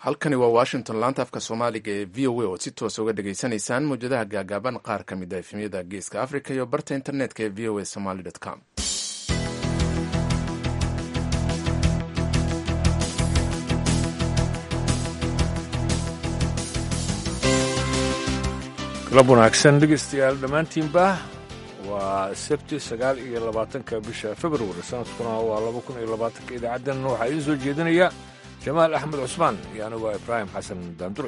halkani waa washington laanta afka soomaaliga ee v o a ood si toosa uga dhagaysanaysaan mawjadaha gaagaaban qaar ka mid a efemyada geeska africa iyo barta internetka ee v o a somaly com galab wanaagsan dhegeystayaal dhammaantiinba waa sabti sagaal iyo labaatanka bisha februari sanadkuna waa laba kun iyo labaatanka idaacaddan waxaa idiin soo jeedinaya jamaal axmed cusmaan iyo anigu waa ibraahim xasan daanduray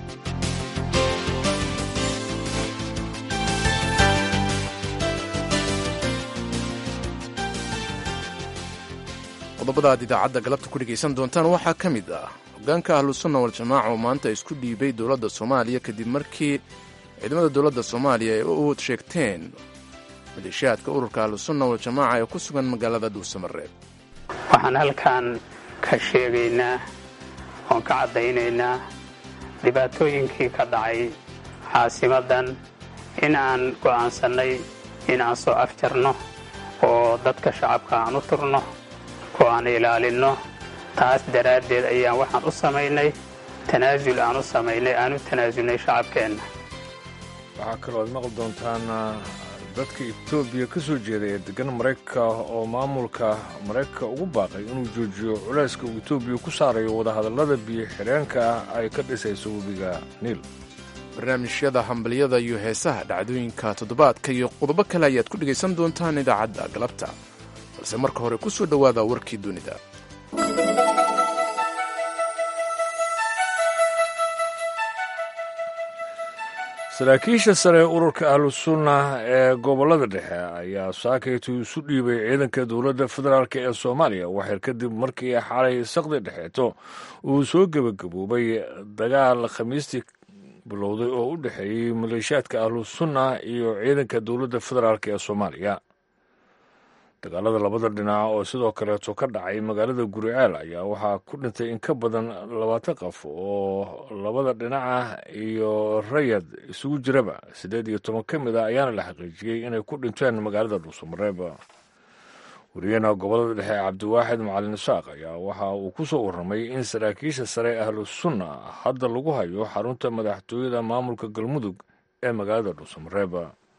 qodobada aad idaacadda galabta ku dhegaysan doontaan waxaa ka mid ah hogaanka ahlusunna waljamaaca oo maanta isku dhiibay dowladda soomaaliya kadib markii ciidamada dowladda soomaaliya ay u sheegteen maleeshiyaadka ururka ahlusunna waljamaaca ee ku sugan magaalada dhuusamareeb waxaan halkan ka sheegaynaa oon ka caddaynaynaa dhibaatooyinkii ka dhacay caasimaddan in aan go'aansannay in aan soo afjarno oo dadka shacabka aan u turno oo aan ilaalinno taas daraaddeed ayaan waxaan u samaynay tanaasul aan u samaynay aan u tanaasulnay shacabkeenna waxaa kaloo aad maqli doontaan dadka etoobiya ka soo jeeda ee deggan maraykanka oo maamulka maraykanka ugu baaqay inuu joojiyo culayska uu etoobiya ku saarayo wadahadallada biyo xidheenka ah ay ka dhisayso webiga niil barnaamijyada hambalyada iyo heesaha dhacdooyinka toddobaadka iyo qodobo kale ayaad ku dhegaysan doontaan idaacadda galabta balse marka hore ku soo dhowaada warkii dunida saraakiisha sare ururka ahlusunna ee gobollada dhexe ayaa saakaytu isu dhiibay ciidanka dowladda federaalk ee soomaaliya waxyar kadib markii xalay saqdi dhexeeto uu soo gebagaboobay dagaal khamiistii bilowday oo u dhexeeyey maleeshiyaadka ahlusunna iyo ciidanka dowladda federaalk ee soomaaliya dagaalada labada dhinac oo sidoo kaleeto ka dhacay magaalada guriceel ayaa waxaa ku dhintay in ka badan labaatan qof oo labada dhinaca iyo rayad isugu jiraba siddeed iyo toban ka mid a ayaana la xaqiijiyey inay ku dhinteen magaalada dhuusamareeb wariyaheena gobolada dhexe cabdiwaaxid macalin isaaq ayaa waxa uu ku soo warramay in saraakiisha sare ahlusunna hadda lagu hayo xarunta madaxtooyada maamulka galmudug ee magaalada dhuusamareeb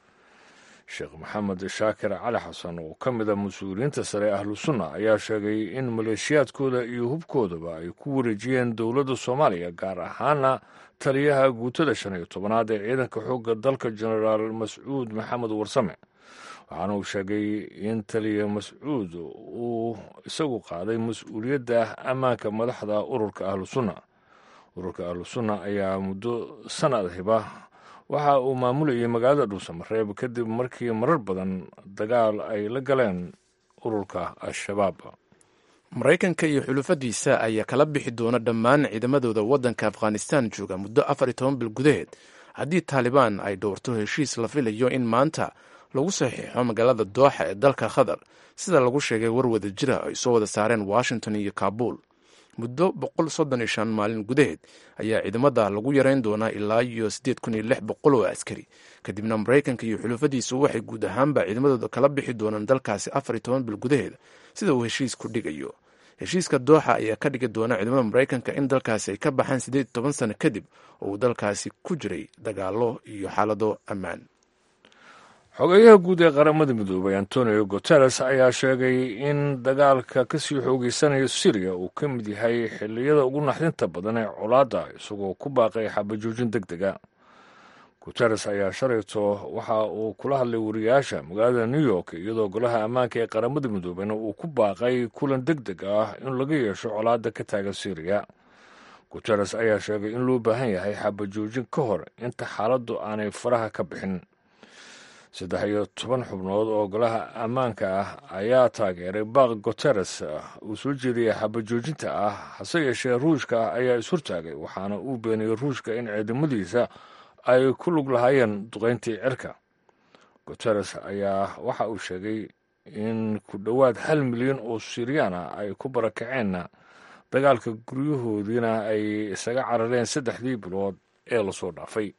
sheekh maxamed shaakir cali xasan oo ka mid a mas-uuliyiinta sare ahlusunna ayaa sheegay in maleeshiyaadkooda iyo hubkoodaba ay ku wareejiyeen dowladda soomaaliya gaar ahaana taliyaha guutada shan iyo tobanaad ee ciidanka xoogga dalka jenaraal mascuud maxamed warsame waxaana uu sheegay in taliya mascuud uu isagu qaaday mas-uuliyadda ammaanka madaxda ururka ahlusunna ururka ahlusunna ayaa muddo sanad hiba waxa uu maamulayay magaalada dhuusamareeb kadib markii marar badan dagaal ay la galeen ururka al-shabaab maraykanka iyo xulufadiisa ayaa kala bixi doona dhammaan ciidamadooda waddanka afghanistan jooga muddo afar iyo toban bil gudaheed haddii taalibaan ay dhowrto heshiis la filayo in maanta lagu saxiixo magaalada dooxa ee dalka qatar sida lagu sheegay war wada jira ay soo wada saareen washington iyo kaabul muddo boqol soddon iyo shan maalin gudaheed ayaa ciidamada lagu yareyn doonaa ilaa iyo siddeed kun iyo lix boqol oo askari kadibna maraykanka iyo xulufadiisu waxay guud ahaanba ciidamadooda kala bixi doonaan dalkaasi afar iyo toban bil gudaheed sida uu heshiisku dhigayo heshiiska dooxa ayaa ka dhigi doona ciidamada maraykanka in dalkaasi ay ka baxaan siddeed iyo toban sano kadib oo uu dalkaasi ku jiray dagaalo iyo xaalado ammaan xogeyaha guud ee qaramada midoobay antonio guteres ayaa sheegay in dagaalka kasii xoogeysanayo syriya uu ka mid yahay xilliyada ugu naxdinta badan ee colaadda isagoo ku baaqay xabajoojin deg dega guteres ayaa shalayto waxa uu kula hadlay wariyaasha magaalada new york iyadoo golaha ammaanka ee qaramada midoobeyna uu ku baaqay kulan deg deg ah in laga yeesho colaadda ka taagan syriya guteres ayaa sheegay in loo baahan yahay xabajoojin ka hor inta xaaladdu aanay faraha ka bixin saddex iyo toban xubnood oo golaha ammaanka ah ayaa taageeray baaq guteres uu soo jeediyay xabajoojinta ah hase yeeshee ruushka ayaa ishortaagay waxaana uu beeniyey ruushka in ciidamadiisa ay ku lug lahaayeen duqayntii cirka guteres ayaa waxa uu sheegay in ku dhowaad hal milyan oo siriyaan ah ay ku barakaceenna dagaalka guryahoodiina ay isaga carareen saddexdii bilood ee lasoo dhaafay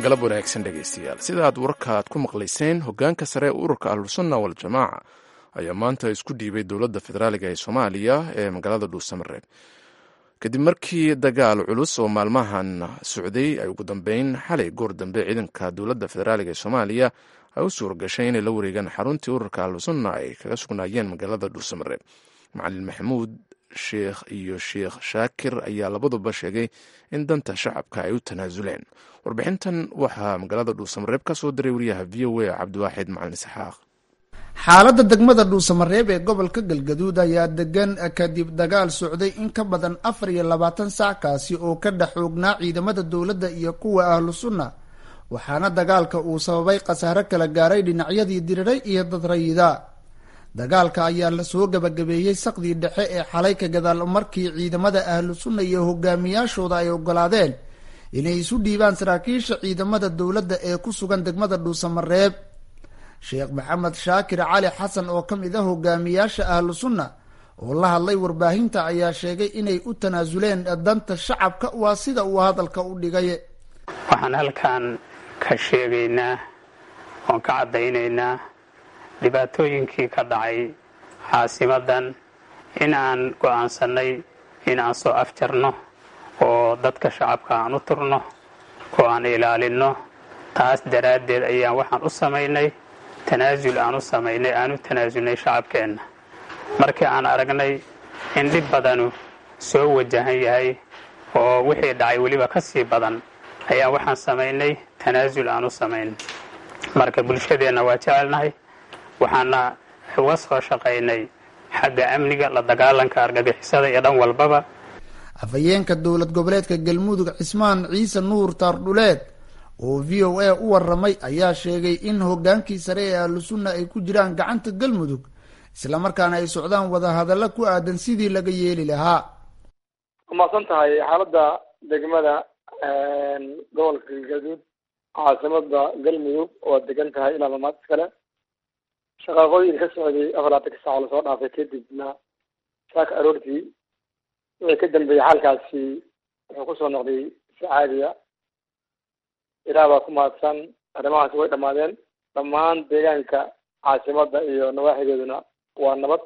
galab wanaagsan dhegaystayaal sida aad warkaad ku maqlayseen hoggaanka sare ee ururka ahlusunna waljamaaca ayaa maanta isku dhiibay dowladda federaaliga ee soomaaliya ee magaalada dhuusamareeb kadib markii dagaal culus oo maalmahan socday ay ugu dambeyn xalay goor dambe ciidanka dowladda federaaliga ee soomaaliya ay u suura gashay inay la wareegaan xaruntii ururka ahlusunna ay kaga sugnaayeen magaalada dhuusamareeb macalin maxamuud sheekh iyo sheekh shaakir ayaa labaduba sheegay in danta shacabka ay u tanaasuleen warbixintan waxaa magaalada dhuusamareeb ka soo diray wariyaha v o a cabdiwaaxid macalin isxaaq xaaladda degmada dhuusamareeb ee gobolka galgaduud ayaa degan kadib dagaal socday in ka badan afar iyo labaatan sac kaasi oo ka dhex xoognaa ciidamada dowladda iyo kuwa ahlu sunna waxaana dagaalka uu sababay khasaare kala gaaray dhinacyadii diriray iyo dad rayida dagaalka ayaa lasoo gabagabeeyey saqdii dhexe ee xalay ka gadaal markii ciidamada ahlu sunna iyo hogaamiyaashooda ay ogolaadeen inay isu dhiibaan saraakiisha ciidamada dowladda ee ku sugan degmada dhuusamareeb sheekh maxamed shaakir cali xasan oo ka mid ah hogaamiyaasha ahlu sunna oo la hadlay warbaahinta ayaa sheegay inay u tanaasuleen danta shacabka waa sida uu hadalka u dhigay waxaan halkan ka sheegaynaa oon ka caddaynaynaa dhibaatooyinkii ka dhacay caasimadan in aan go'aansannay in aan soo afjarno oo dadka shacabka aan u turno oo aan ilaalinno taas daraaddeed ayaan waxaan u samaynay tanaasul aan u samaynay aan u tanaasulnay shacabkeenna markii aan aragnay in dhib badanu soo wajahan yahay oo wixii dhacay weliba ka sii badan ayaan waxaan samaynay tanaasul aan u samaynay marka bulshadeenna waa jecelnahay waxaana uga soo shaqaynay xagga amniga la dagaalanka argagixisada iyo dhan walbaba afhayeenka dowlad goboleedka galmudug cismaan ciise nuur taardhuleed oo v o a u waramay ayaa sheegay in hogaankii sare ee ahlu sunna ay ku jiraan gacanta galmudug islamarkaana ay socdaan wadahadallo ku aadan sidii laga yeeli lahaa umaasan tahay xaaladda degmada gobolka galgaduud caasimada galmudug oo degan tahay ilaa lamaad iskale shaqaaqooyin ka socday afarlaatanka saac lasoo dhaafay kadibna saaka aroortii wixii ka dambeeyey xaalkaasi wuxuu kusoo noqday si caadiya ilaah baa ku mahadsan arrimahaasi way dhammaadeen dhammaan deegaanka caasimada iyo nawaaxigeeduna waa nabad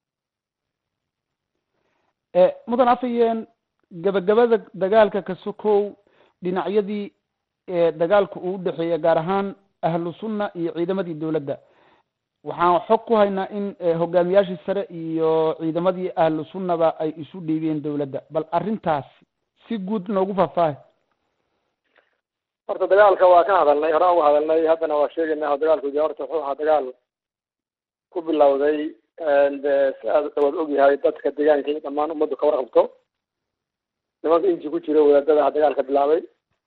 mudan afhayeen gabagabada dagaalka ka sokow dhinacyadii dagaalka uu udhexeeya gaar ahaan ahlu sunna iyo ciidamadii dowladda waxaan xog ku haynaa in hogaamiyaashii sare iyo ciidamadii ahlu sunnaba ay isu dhiibeen dowladda bal arrintaas si guud noogu faahfaahay horta dagaalka waa ka hadalnay hore uga hadalnay haddana waa sheegaynaa dagaalku de horta wuxuu ahaa dagaal ku bilowday de si aad waad ogyahay dadka deegaanka iyo dhammaan ummaddu ka warqabto nimanka inji ku jira wadaadada aha dagaalka bilaabay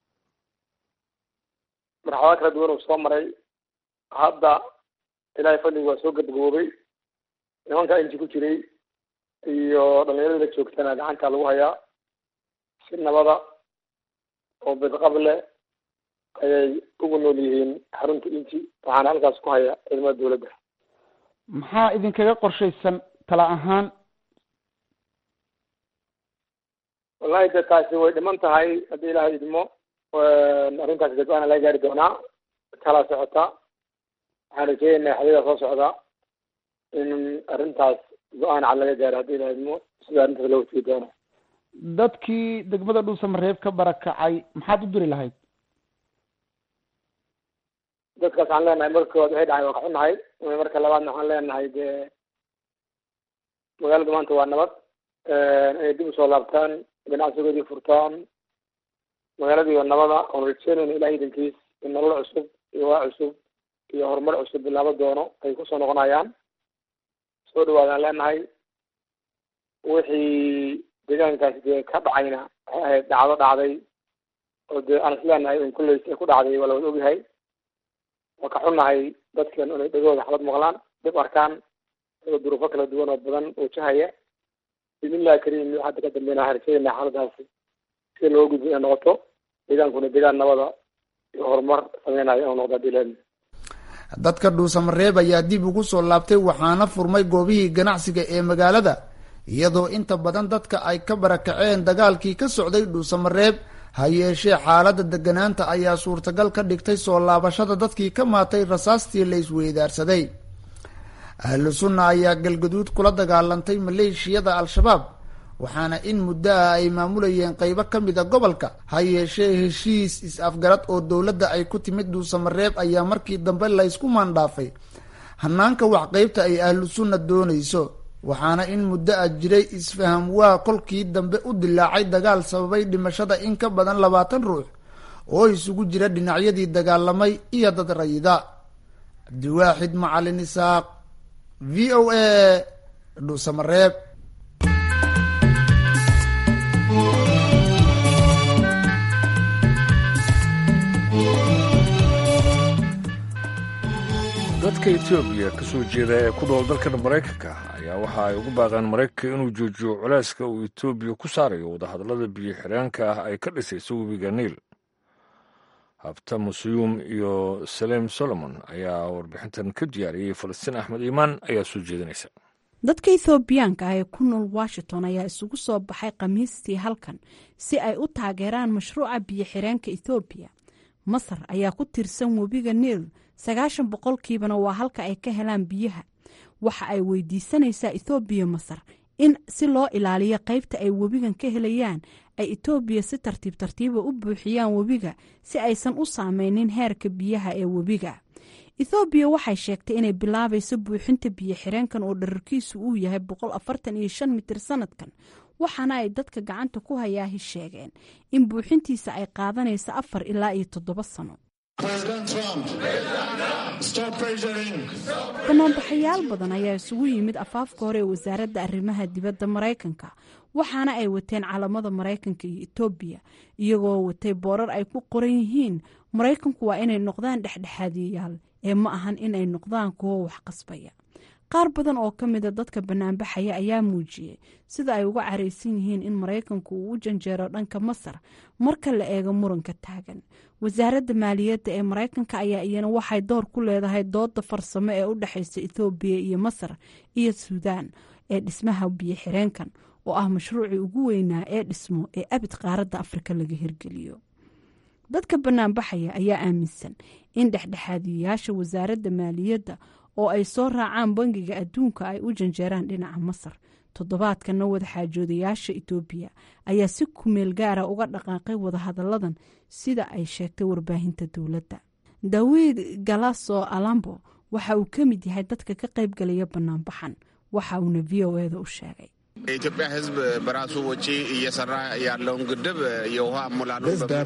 marxalado kala duwan uu soo maray hadda ilaahay fadligu waa soo gabagaboobay nimanka inji ku jiray iyo dhalinyarada la joogtana gacanta lagu hayaa si nabada oo bidqab leh ayay ugu nool yihiin xarunta inji waxaana halkaas ku haya ciidamada dowladda maxaa idinkaga qorshaysan tala ahaan wallahi de taasi way dhiman tahay haddii ilaahay idmo arrintaasi dadwaana laga gaari doonaa kala socota waxaan rajeynaynaa xadida soo socda in arrintaas go-aan cad laga gaaro haddii ilaahay idmo sida arrintaas loo watiyi doono dadkii degmada dhuusamareeb ka barakacay maxaad u diri lahayd dadkaas waxaan leenahay marka koowaad waxay dhacay waa ka xunahay marka labaadna waxaan leenahay dee magaalada maanta waa nabad inay dib usoo laabtaan ganacsigoodii furtaan magaaladii waa nabada oon rajeynayna ilaah idankiis in nolol cusub iyo waa cusub iyo horumar cusub bilaabo doono ay kusoo noqonayaan soo dhawaadaan leenahay wixii deegaankaasi dee ka dhacayna waxay ahayd dhacdo dhacday oo dee aan is leenahay in kullays ay ku dhacday waa lawada ogyahay waa ka xunnahay dadkeenu inay dhegooda xabad maqlaan dib arkaan iyagoo duruufo kala duwan oo badan wajahaya bismillahi kariim hadda ka dambeyn waxaan rajeynaa xaaladaasi si loo gudbo inay noqoto deegaankuna deegaan nabada iyo horumar sameynayo inuu noqdo hadii laadmi dadka dhuusamareeb ayaa dib ugu soo laabtay waxaana furmay goobihii ganacsiga ee magaalada iyadoo inta badan dadka ay ka barakaceen dagaalkii ka socday dhuusamareeb ha yeeshee xaaladda deganaanta ayaa suurtagal ka dhigtay soo laabashada dadkii ka maatay rasaastii la isweydaarsaday ahlu sunna ayaa galgaduud kula dagaalantay maleeshiyada al-shabaab waxaana in muddo ah ay maamulayeen qeybo ka mid a gobolka ha yeeshee heshiis is-afgarad oo dowladda ay ku timid dhuusamareeb ayaa markii dambe laysku maandhaafay hanaanka wax qeybta ay ahlu sunna doonayso waxaana in muddo ah jiray isfaham waa kolkii dambe u dilaacay dagaal sababay dhimashada in ka badan labaatan ruux oo isugu jira dhinacyadii dagaalamay iyo dad rayida cabdiwaaxid macalin isaaq v o a dhuusamareeb dadka etoobiya ka soo jeeda ee ku nool dalkan maraykanka ayaa waxa ay ugu baaqeen maraykanka inuu joojiyo culeyska uu etoobiya ku saarayo wadahadallada biyo xireenka ah ay ka dhisayso webiga niil habta musuyuum iyo saleem solomon ayaa warbixintan ka diyaariyey falastiin axmed iimaan ayaa soo jeedinaysa dadka ethoobiyaanka ah ee ku nool washington ayaa isugu soo baxay khamiistii halkan si ay u taageeraan mashruuca biyo xireenka ethoobiya masar ayaa ku tirsan webiga niil sagaashan boqolkiibana waa halka ay ka helaan biyaha waxa ay weydiisanaysaa ethoobiya masar in si loo ilaaliyo qaybta ay webigan ka helayaan ay etoobiya si tartiib tartiiba u buuxiyaan webiga si aysan u saameynin heerka biyaha ee webiga ethoobiya waxay sheegtay inay bilaabayso buuxinta biyo xireenkan oo dherarkiisu uu yahay boqol afartan iyo shan mitir sanadkan waxaana ay dadka gacanta ku hayaahi sheegeen in buuxintiisa ay qaadanayso afar ilaa iyo toddoba sano banaanbaxayaal badan ayaa isugu yimid afaafka hore ee wasaaradda arrimaha dibadda maraykanka waxaana ay wateen calamada maraykanka iyo etoobiya iyagoo watay boorar ay ku qoran yihiin maraykanku waa inay noqdaan dhexdhexaadiyayaal ee ma ahan inay noqdaan kuwo wax qasbaya qaar badan oo ka mida dadka banaanbaxaya ayaa muujiyey sida ay uga caraysan yihiin in maraykanku uu u janjeero dhanka masar marka la eego muranka taagan wasaaradda maaliyadda ee maraykanka ayaa iyana waxay door ku leedahay dooda farsamo ee u dhexaysa ethoobiya iyo masar iyo suudaan ee dhismaha biyo xireenkan oo ah mashruucii ugu weynaa ee dhismo ee abid qaaradda afrika laga hirgeliyo dadka banaanbaxaya ayaa aaminsan in dhexdhexaadiyayaasha wasaaradda maaliyadda oo ay soo raacaan bangiga adduunka ay u janjeeraan dhinaca masar toddobaadkanna wadaxaajoodayaasha etoobiya ayaa si kumeel gaara uga dhaqaaqay wadahadalladan sida ay sheegtay warbaahinta dowladda dawiid galaso alambo waxa uu ka mid yahay dadka ka qaybgalaya banaanbaxan waxa uuna v o eda u sheegay የኢትዮጵያ ሕዝብ በራሱ ወጪ እየሰራ ያለውን ግድብ የውሃ አሞላሉ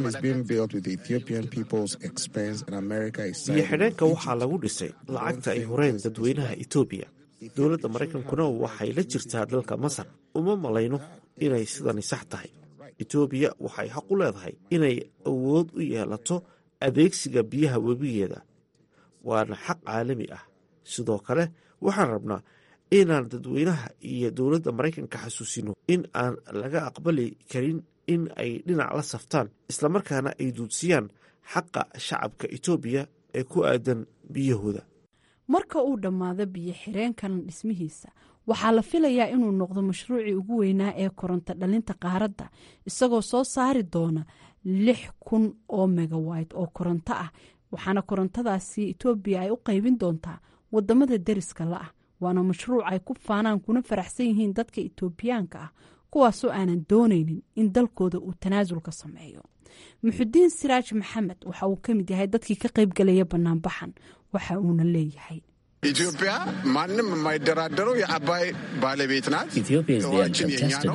biyo xidheenka waxaa lagu dhisay lacagta ay horeen dadweynaha etoobiya dowladda maraykankuna waxay la jirtaa dalka masar uma malayno inay sidani sax tahay etoobiya waxay xaq u leedahay inay awood u yeelato adeegsiga biyaha webigeeda waana xaq caalami ah sidoo kale waxaan rabnaa inaan dadweynaha iyo dowladda maraykanka xasuusino in aan laga aqbali karin in ay dhinac la saftaan islamarkaana ay duudsiyaan xaqa shacabka etoobiya ee ku aadan biyahooda marka uu dhammaado biyo xireenkan dhismihiisa waxaa la filayaa inuu noqdo mashruucii ugu weynaa ee koronto dhalinta qaaradda isagoo soo saari doona lix kun oo megawayt oo koronto ah waxaana korontadaasi etoobiya ay u qaybin doontaa wadamada deriska la ah waana mashruuc ay ku faanaan kuna faraxsan yihiin dadka etoobiyaanka ah kuwaasoo aanan doonaynin in dalkooda uu tanaasul ka sameeyo muxudiin siraaj maxamed waxa uu ka mid yahay dadkii ka qaybgalaya banaanbaxan waxa uuna leeyahay ኢትዮጵያ ማንም የማይደራደረው የአባይ ባለቤት ናት። ውሃችን የኛ ነው።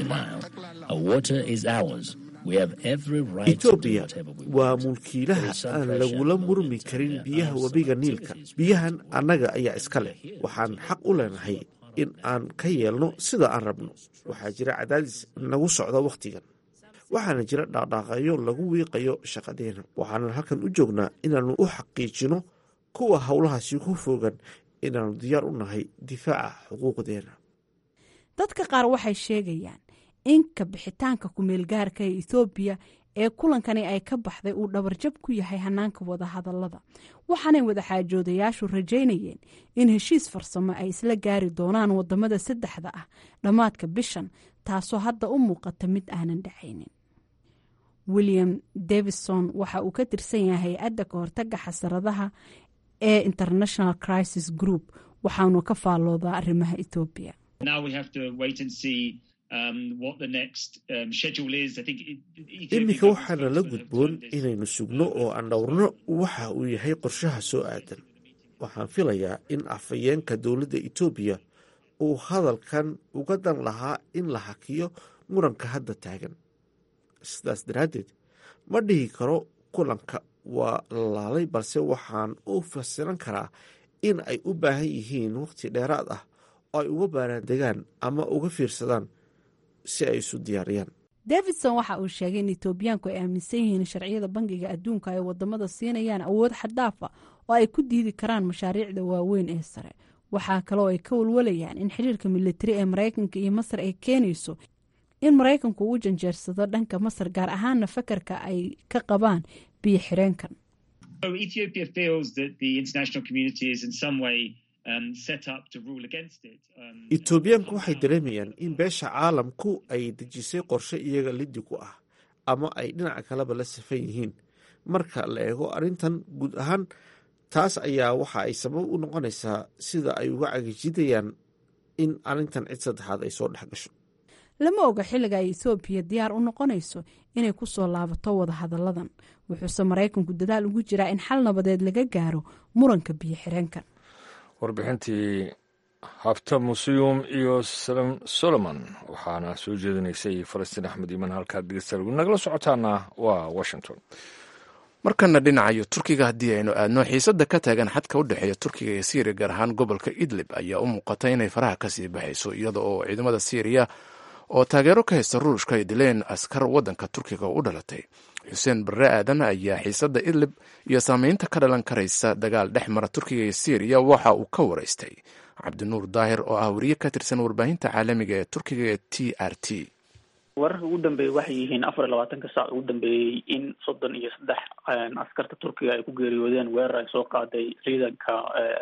etoobiya waa mulkiilaha aan lagula murmi karin biyaha webiga niilka biyahan annaga ayaa iska leh waxaan xaq u leenahay in aan ka yeelno sida aan rabno waxaa jira cadaadis nagu socda wakhtigan waxaana jira dhaaqdhaaqayo lagu wiiqayo shaqadeena waxaanan halkan u joognaa inaannu u xaqiijino kuwa howlahaasi ku fogan inaannu diyaar u nahay difaaca xuquuqdeena dadka qaar waxay sheegayaan in ka bixitaanka kumeelgaarka ee ethoobiya ee kulankani ay ka baxday uu dhabarjab ku yahay hanaanka wadahadallada waxaanay wadaxaajoodayaashu rajaynayeen in heshiis farsamo ay isla gaari doonaan wadamada saddexda ah dhammaadka bishan taasoo hadda u muuqata mid aanan dhacaynin william davison waxa uu ka tirsan yahay hay-adda ka hortaga xasaradaha ee international crisis group waxaanu ka faalloodaa arrimaha etoobiya iminka waxaana la gudboon inaynu sugno oo aan dhowrno waxa uu yahay qorshaha soo aadan waxaan filayaa in afhayeenka dowladda etoobiya uu hadalkan uga dan lahaa in la hakiyo muranka hadda taagan sidaas daraaddeed ma dhihi karo kulanka waa lalaalay balse waxaan u fasiran karaa in ay u baahan yihiin waqti dheeraad ah oo ay uga baaraandegaan ama uga fiirsadaan si ay isu diyaariyaan davidson waxa uu sheegay in etoobiyaanku ay aaminsan yihiin sharciyada bangiga adduunka ay wadamada siinayaan awood xaddaafa oo ay ku diidi karaan mashaariicda waaweyn ee sare waxaa kaloo ay ka walwalayaan in xiriirka militari ee maraykanka iyo masar ay keenayso in maraykanku uu janjeersado dhanka masar gaar ahaana fakarka ay ka qabaan biyo xireenkan etoobiyaanku waxay dareemayaan in beesha caalamku ay dejisay qorshe iyaga liddi ku ah ama ay dhinaca kaleba la safan yihiin marka la eego arrintan guud ahaan taas ayaa waxa ay sabab u noqonaysaa sida ay uga cagijidayaan in arrintan cid saddexaad ay soo dhex gasho lama oga xilliga ay etoobiya diyaar u noqonayso inay ku soo laabato wada hadalladan wuxuuse maraykanku dadaal ugu jiraa in xal nabadeed laga gaaro muranka biyo xireenkan warbixintii habta musiyum iyo salem solomon waxaana soo jeedinaysay falastiin axmed iiman halkaad dhegeystayaal nagala socotaana waa washington markana dhinacayo turkiga haddii aynu aadno xiisadda ka taagan xadka u dhexeeya turkiga iyo syriya gaar ahaan gobolka idlib ayaa u muuqata inay faraha kasii baxayso iyada oo ciidamada syriya oo taageero ka haysta ruushka ay dileen askar waddanka turkiga u dhalatay xuseen barre aadan ayaa xiisadda idlib iyo saameynta ka dhalan karaysa dagaal dhex mara turkiga iyo syriya waxa uu ka waraystay cabdinuur daahir oo ah wariye ka tirsan warbaahinta caalamiga ee turkiga ee t r t wararka ugu dambeeyey waxay yihiin afar iyo labaatanka saac ugu dambeeyey in soddon iyo saddex askarta turkiga ay ku geeriyoodeen weerar ay soo qaaday ciidanka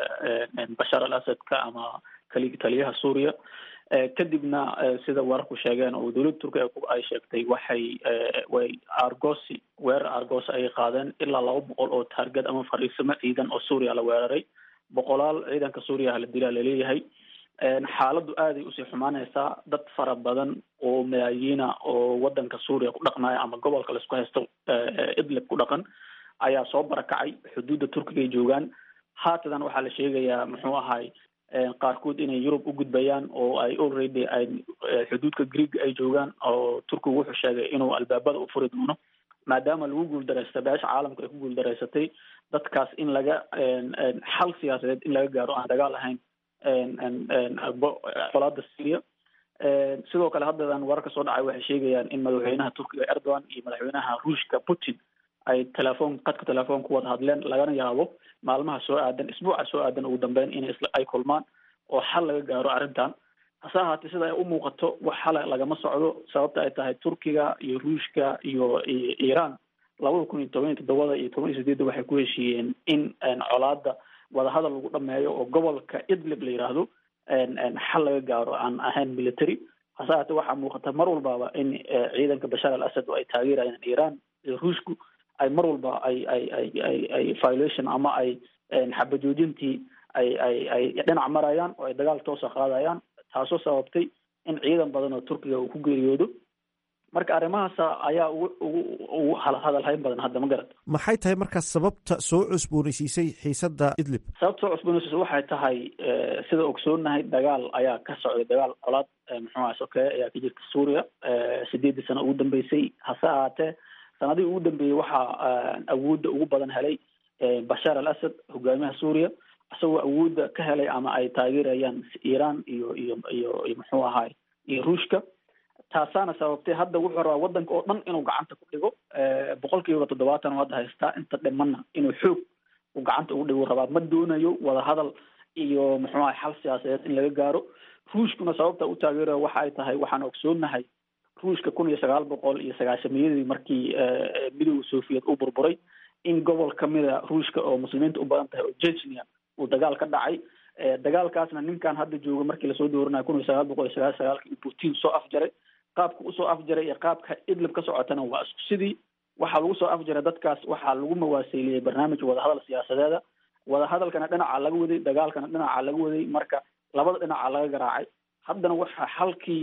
bashar al asadka ama kali taliyaha suuriya kadibna sida wararku sheegeen oo dowladda turkiga ay sheegtay waxay way argosi weerar argos ayay qaadeen ilaa laba boqol oo taargad ama fariisimo ciidan oo suuriya la weeraray boqolaal ciidanka suuriya la dilaa laleeyahay xaaladdu aaday usii xumaanaysaa dad fara badan oo malaayiina oo wadanka suuriya ku dhaqmaya ama gobolka laisku haysto idlib ku dhaqan ayaa soo barakacay xuduudda turkiga ay joogaan haatadan waxaa la sheegayaa muxuu ahay qaarkood inay yurub u gudbayaan oo ay already ay xuduudka greeg ay joogaan oo turkigu wuxuu sheegay inuu albaabada u furi doono maadaama lagu guuldareystay beesha caalamka ay ku guuldareysatay dadkaas in laga xal siyaasadeed in laga gaaro aan dagaal ahayn qolaada syria sidoo kale haddadan wararka soo dhacay waxay sheegayaan in madaxweynaha turkiga erdogan iyo madaxweynaha ruushka putin ay telefoon qadka telefoon ku wada hadleen lagana yaabo maalmaha soo aadan isbuuca soo aadan ugu dambeyn in ay kulmaan oo xal laga gaaro arrintan hase ahaatee sida ay u muuqato wax xala lagama socdo sababta ay tahay turkiga iyo ruushka iyo iiraan labada kun iyo toban iyo toddobada iyo toban iyo sideedda waxay ku heshiiyeen in colaada wadahadal lagu dhameeyo oo gobolka idlib la yiraahdo xal laga gaaro aan ahayn military hase ahaatee waxaa muuqata mar walbaba in ciidanka bashar al asad oo ay taageerayaan iiraan iyo ruushku ay mar walba ay ay ay ay ay violation ama ay xabajoojintii ay ay ay dhinac marayaan oo ay dagaal toosa qaadayaan taasoo sababtay in ciidan badan oo turkiga uu ku geeriyoodo marka arrimahaas ayaa ugu ugu ugu hadalhayn badan hadda ma garata maxay tahay markaas sababta soo cusboonaysiisay xiisadda idlib sababta soo cusboonaysiisay waxay tahay sida ogsoonahay dagaal ayaa ka socday dagaal colaad muxuu aha sokeeye ayaa ka jirta suuriya sideeddii sano ugu dambeysay hase ahaatee sanadihii ugu dambeeyey waxaa awoodda ugu badan helay bashar al asad hogaamiyaha suuriya isagoo awoodda ka helay ama ay taageerayaan iiraan iyo iyo iyo iyo muxuu ahaay iyo ruushka taasaana sababtay hadda wuxuu rabaa waddanka oo dhan inuu gacanta ku dhigo boqol kiiba toddobaatan oo hadda haystaa inta dhimanna inuu xoog uu gacanta ugu dhigo rabaa ma doonayo wadahadal iyo muxuu ahay xal siyaasadeed in laga gaaro ruushkuna sababta u taageerayo waxa ay tahay waxaan ogsoonahay ruushka kun iyo sagaal boqol iyo sagaashamiyadii markii midooda soviet uu burburay in gobol kamida ruushka oo muslimiinta u badan tahay oo jechnia uu dagaal ka dhacay dagaalkaasna ninkan hadda jooga markii lasoo dooranayo kun iyo sagaal boqol iyo sagaal sagaalki putin soo afjaray qaabka usoo afjaray iyo qaabka idlib ka socotana waa isku sidii waxaa lagu soo afjaray dadkaas waxaa lagu mawaaseeliyey barnaamij wadahadal siyaasadeeda wadahadalkana dhinaca laga waday dagaalkana dhinaca laga waday marka labada dhinaca laga garaacay haddana waxaa halkii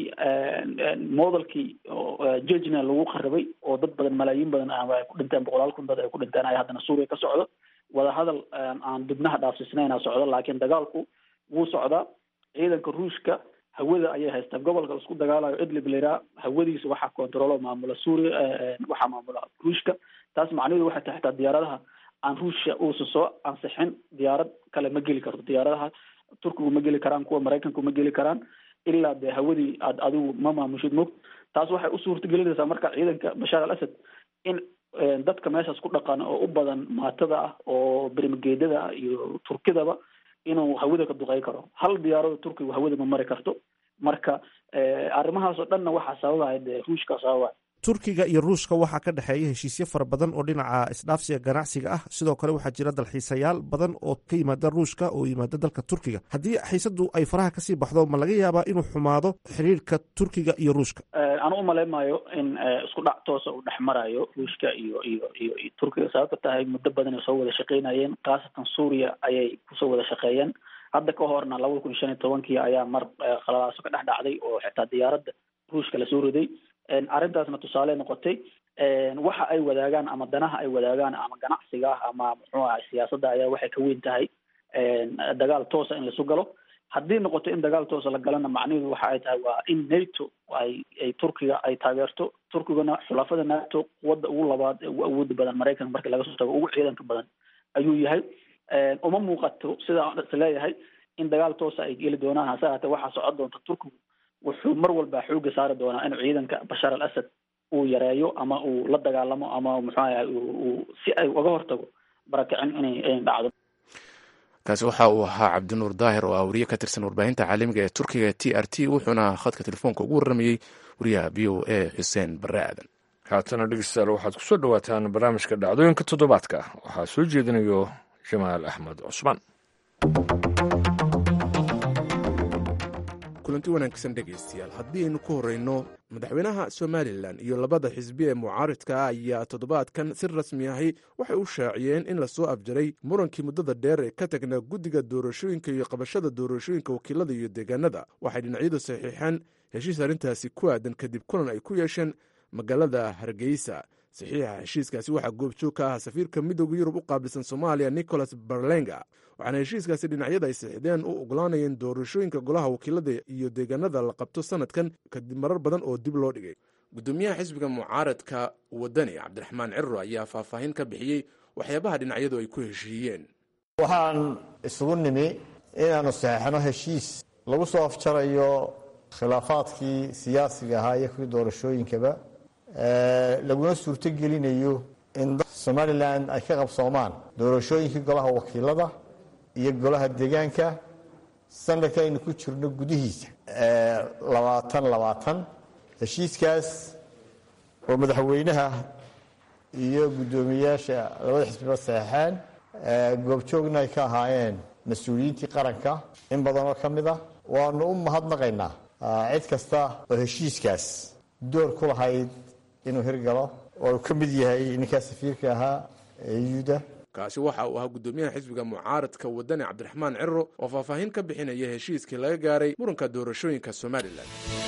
modelkii jejna lagu qaribay oo dad badan malaayiin badan ama ay ku dhinteen boqolaal kun dad ay ku dhinteen ay haddana suuriya ka socdo wadahadal aan dibnaha dhaafsiisnayna socdo laakiin dagaalku wuu socdaa ciidanka ruushka hawada ayay haystaa gobolka isku dagaalayo idlib lairaa hawadiisa waxaa controlo maamula suuriya waxaa maamula ruushka taas macnaheedu waxay tahay xitaa diyaaradaha aan ruushya uusan soo ansixin diyaarad kale ma geli karto diyaaradaha turkigu ma geli karaan kuwa maraykanku ma geli karaan ilaa dee hawadii aad adigu ma maamushid mog taas waxay u suurta gelinaysaa marka ciidanka bashaar al asad in dadka meeshaas ku dhaqan oo u badan maatada ah oo bermageedada ah iyo turkidaba inuu hawada ka duqey karo hal diyaarado turkigu hawada ma mari karto marka arrimahaas oo dhanna waxaa sababaya dee ruushka sababaya turkiga iyo ruushka waxaa ka dhexeeya heshiisyo fara badan oo dhinaca isdhaafsiga ganacsiga ah sidoo kale waxaa jira dalxiisayaal badan oo ka yimaada ruushka oo yimaada dalka turkiga haddii xiisadu ay faraha kasii baxdo ma laga yaabaa inuu xumaado xiriirka turkiga iyo ruushka anu umaleymayo in isku dhac toosa uu dhex marayo ruushka iyo iyo iyo iyo turkiga sababta tahay muddo badan ay soo wada shaqeynayeen khaasatan suuriya ayay kusoo wada shaqeeyeen hadda ka horna labada kun iyo shan iyo tobankii ayaa mar khalalaaso ka dhex dhacday oo xitaa diyaaradda ruushka lasoo riday arrintaasna tusaale noqotay waxa ay wadaagaan ama danaha ay wadaagaan ama ganacsiga ama muxuu ahay siyaasadda ayaa waxay ka weyn tahay dagaal toosa in laisu galo haddii noqoto in dagaal toosa la galana macnaheedu waxa ay tahay waa in nato ay ay turkiga ay taageerto turkigana xulafada nato quwadda ugu labaad ee ugu awooda badan maraykanka markii laga soo tago ugu ciidanka badan ayuu yahay uma muuqato sidaan is leeyahay in dagaal toosa ay geli doonaan hase haatee waxaa socon doonta turkigu wuxuu mar walba xooga saari doonaa inuu ciidanka bashaar al asad uu yareeyo ama uu la dagaalamo ama muxuu ahay uu si ay uga hortago barakicin inay inay dhacdo kaasi waxa uu ahaa cabdinuur daahir oo ah wariye ka tirsan warbaahinta caalamiga ee turkiga t r t wuxuuna khadka telefoonka ugu warramayey wariyaha v o a xuseen barre aadan haatana dhegeystayaal waxaad kusoo dhawaataan barnaamijka dhacdooyinka toddobaadka waxaa soo jeedinayo jamaal axmed cusmaan kulanti wanaagsan dhegaystayaal haddii aynu ku horreyno madaxweynaha somalilan iyo labada xisbi ee mucaaridka ah ayaa toddobaadkan si rasmi ahi waxay u shaaciyeen in lasoo afjaray murankii muddada dheer ee ka tagnaa guddiga doorashooyinka iyo qabashada doorashooyinka wakiilada iyo deegaanada waxay dhinacyadu saxiixeen heshiis arrintaasi ku aadan kadib kulan ay ku yeesheen magaalada hargeysa saxiixa heshiiskaasi waxaa goobjoog ka ah safiirka midooda yurub u qaabilsan soomaaliya nicholas barlenga waxaana heshiiskaasi dhinacyada ay sixdeen u ogolaanayeen doorashooyinka golaha wakiilada iyo deegaanada la qabto sanadkan kadib marar badan oo dib loo dhigay gudoomiyaha xisbiga mucaaradka wadani cabdiraxmaan cirro ayaa faahfaahin ka bixiyey waxyaabaha dhinacyadu ay ku heshiiyeen waxaan isugu nimi inaannu saxeixno heshiis lagu soo afjarayo khilaafaadkii siyaasiga ahaa iyo kuwii doorashooyinkaba laguna suurto gelinayo in somalilan ay ka qabsoomaan doorashooyinkii golaha wakiilada iyo golaha deegaanka sanadka aynu ku jirno gudihiisa labaatan labaatan heshiiskaas oo madaxweynaha iyo guddoomiyayaasha labada xisbiba saxeixeen goobjoogna ay ka ahaayeen mas-uuliyiintii qaranka in badanoo ka mid ah waanu u mahadnaqaynaa cid kasta oo heshiiskaas door ku lahayd inuu hirgalo oo uu ka mid yahay ninkaa safiirka ahaa eyuda kaasi waxa uu ahaa guddoomiyaha xisbiga mucaaradka wadani cabdiraxmaan cirro oo faahfaahin ka bixinaya heshiiskii laga gaaray muranka doorashooyinka somalilan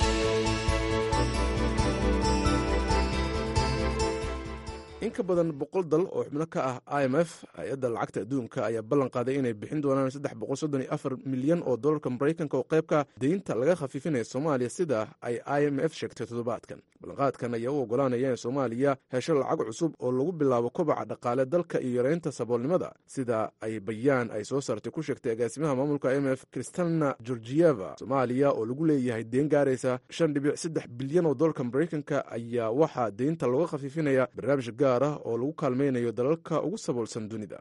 in ka badan boqol dal oo xubno ka ah i m f hay-adda lacagta adduunka ayaa ballan qaaday inay bixin doonaan saddex boqol soddon iyo afar milyan oo dollarka maraykanka oo qaybka deynta laga khafiifinaya soomaaliya sida ay i m f sheegtay toddobaadkan ballanqaadkan ayaa u ogolaanaya in soomaaliya hesho lacag cusub oo lagu bilaabo kobaca dhaqaale dalka iyo yareynta saboolnimada sida ay bayaan ay soo saartay ku sheegtay agaasimaha maamulka i m f kristalna georgieva soomaaliya oo lagu leeyahay deen gaaraysa shan dhibic saddex bilyan oo dollarka maraykanka ayaa waxaa deynta looga khafiifinaya barnaamij gaar ah oo lagu kaalmaynayo dalalka ugu saboolsan dunida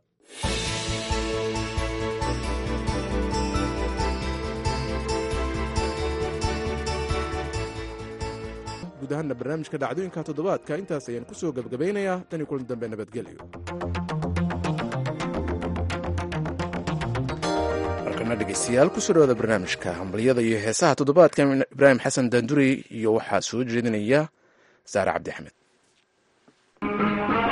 guud ahaana barnaamijka dhacdooyinka toddobaadka intaas ayaan ku soo gebgabaynayaa tan iyo kulan dambe nabadgelyo markana dhegeystayaal kusoo dhawaada barnaamijka hambalyada iyo heesaha toddobaadka ibraahim xasan daandurey iyo waxaa soo jeedinaya saare cabdi axmed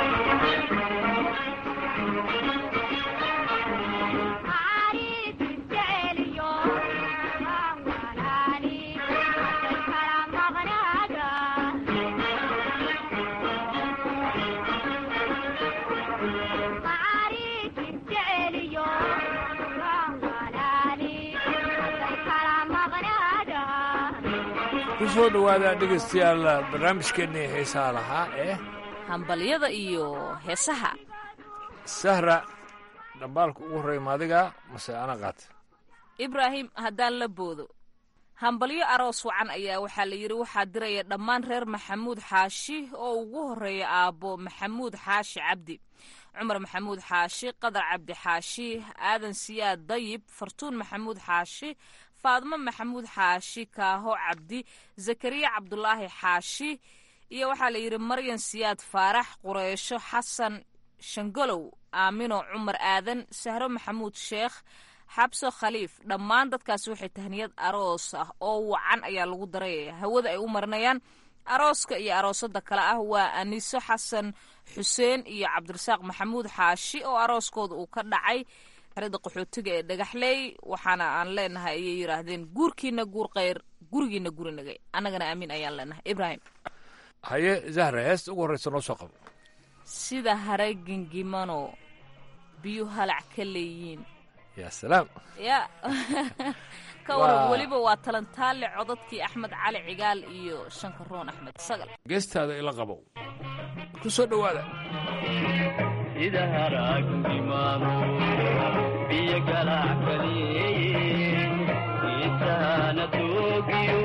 ku soo dhowaada dhegaystayaal barnaamijkeennii heesaha lahaa ee hambalyada iyo heesaha sahra dhambaalka ugu horreeya maadiga mase ana qaata ibraahim haddaan la boodo hambalyo aroos wacan ayaa waxaa la yidhi waxaa diraya dhammaan reer maxamuud xaashi oo ugu horreeya aabbo maxamuud xaashi cabdi cumar maxamuud xaashi qadar cabdi xaashi aadan siyaad dayib fartuun maxamuud xaashi faadmo maxamuud xaashi kaaho cabdi zakariya cabdulaahi xaashi iyo waxaa la yidhi maryan siyaad faarax qureysho xasan shangolow aamino cumar aadan sahro maxamuud sheekh xabso khaliif dhammaan dadkaasi waxay tahniyad aroos ah oo wacan ayaa lagu darayaya hawada ay u marinayaan arooska iyo aroosada kale ah waa aniso xasan xuseen iyo cabdirasaaq maxamuud xaashi oo arooskooda uu ka dhacay xerada qaxootiga ee dhagaxley waxaana aan leenahay ayay yidhaahdeen guurkiina guur kheyr gurigiina guri nagay annagana aamin ayaan leenahay ibraahim haye zahra heesta ugu horreysa noo soo qabo sida haray gingimano biyu halac ka leeyiin yaa salaam ya ka waran weliba waa talantaale codadkii axmed cali cigaal iyo shankaroon axmed sagal geestaada ila qabow ku soo dhowaada sida haraagimano biyo galac kaleeye isahana toogiyo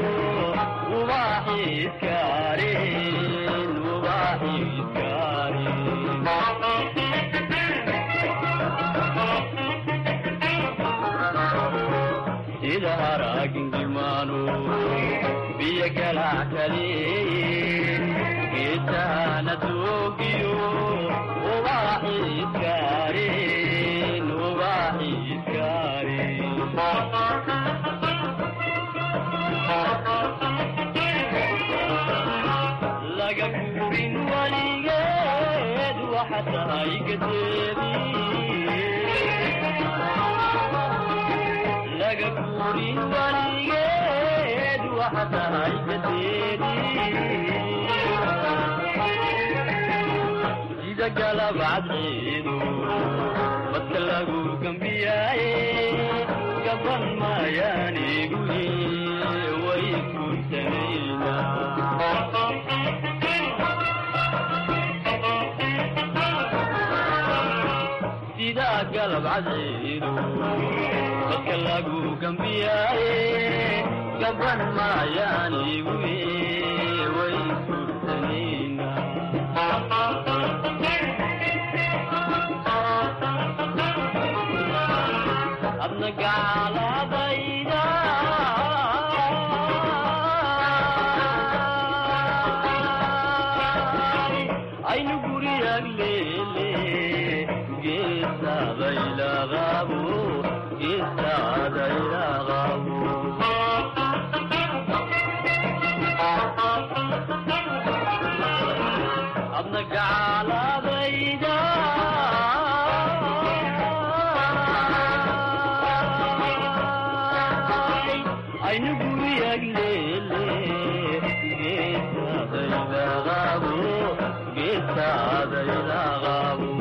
ubaaxiiskaareen ubaaxiiskaareen sida haraagingimano biyo galac kaleeye isahana toogiyo ubaaxiiskaareen ubaaxiiskaareen laga guurin waligeed waxa tahay gadeedi laga guurin waligeed waxa tahay gadeedi sida galabcadceedu badka lagu gambiyaaye gaban maayaanigu way guursanayna sida galabcadceedu badka lagu gambiyaaye gaban maayaanigu way guursanayna adna gaaladayda aynu guriyag leele geesaadaylaqabo geesaadaylaqabo adna gaaladayda aynu guriyag leele geesaadaylaqabo geesaadaylaqabo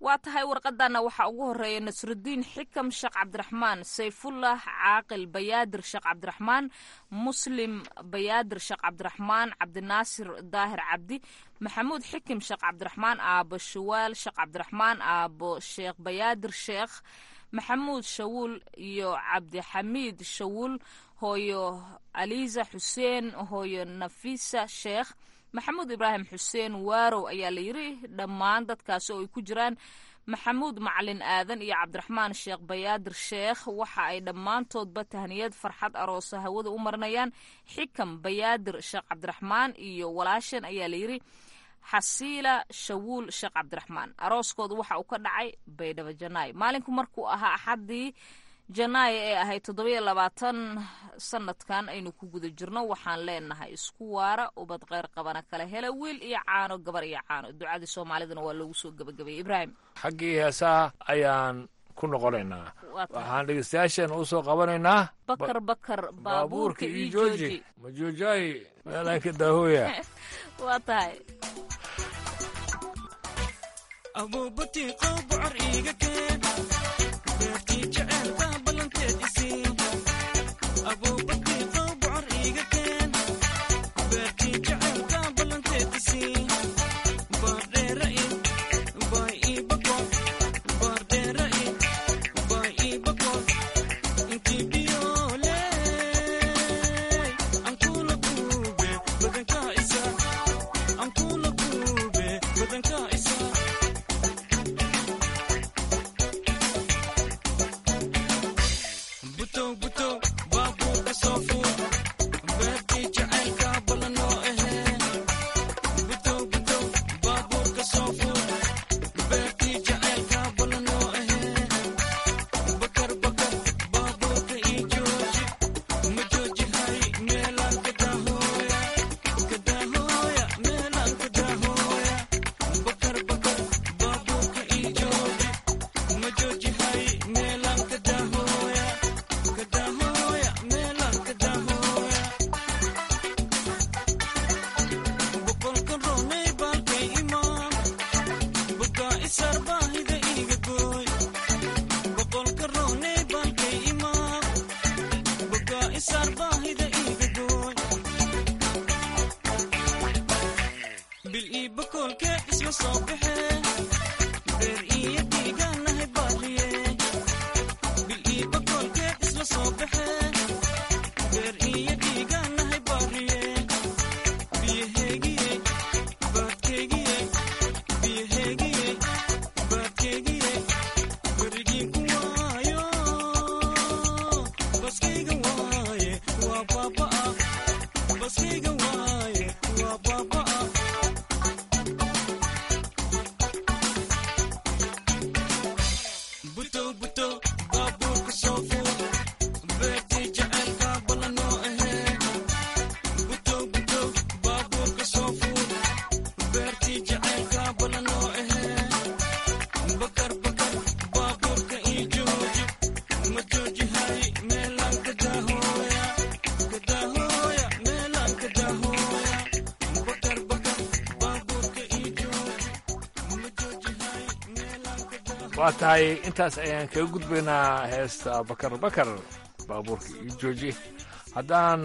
waa tahay warqadana waxaa ugu horeeya nasrudiin xikam sheekh cabdiraxmaan sayfullah caaqil bayaadir sheekh cabdiraxmaan muslim bayaadir sheekh cabdiraxmaan cabdinaasir daahir cabdi maxamuud xikim sheekh cabdiraxmaan aabo shawaal sheekh cabdiraxmaan aabo sheekh bayaadir sheekh maxamuud shawuul iyo cabdixamiid shawuul hooyo aliisa xuseen hooyo nafisa sheekh maxamuud ibraahim xuseen waarow ayaa la yiri dhammaan dadkaasi oo ay ku jiraan maxamuud macalin aadan iyo cabdiraxmaan sheekh bayaadir sheekh waxa ay dhammaantoodba tahniyad farxad aroosa hawada u marinayaan xikam bayaadir sheekh cabdiraxmaan iyo walaashan ayaa la yiri xasiila shawuul sheekh cabdiraxmaan arooskooda waxa uu ka dhacay baydhabo janaay maalinku markuu ahaa axaddii janaayo ee ahayd toddobiyo labaatan sanadkan aynu ku guda jirno waxaan leenahay isku waara ubad kheyr qabana kala hela wiil iyo caano gabar iyo caano ducadii soomaalidana waa loogu soo gebagabayay ibraahim xaggii heesaha ayaan ku noqonaynaa waxaan dhegeystayaashan u soo qabanaynaa bakar bakar baabuurka iyo jooji ma joojaayi meelaanka daahooya waa tahay waa tahay intaas ayaan kaga gudbaynaa heesta bakar bakar baabuurka iyo jooji haddaan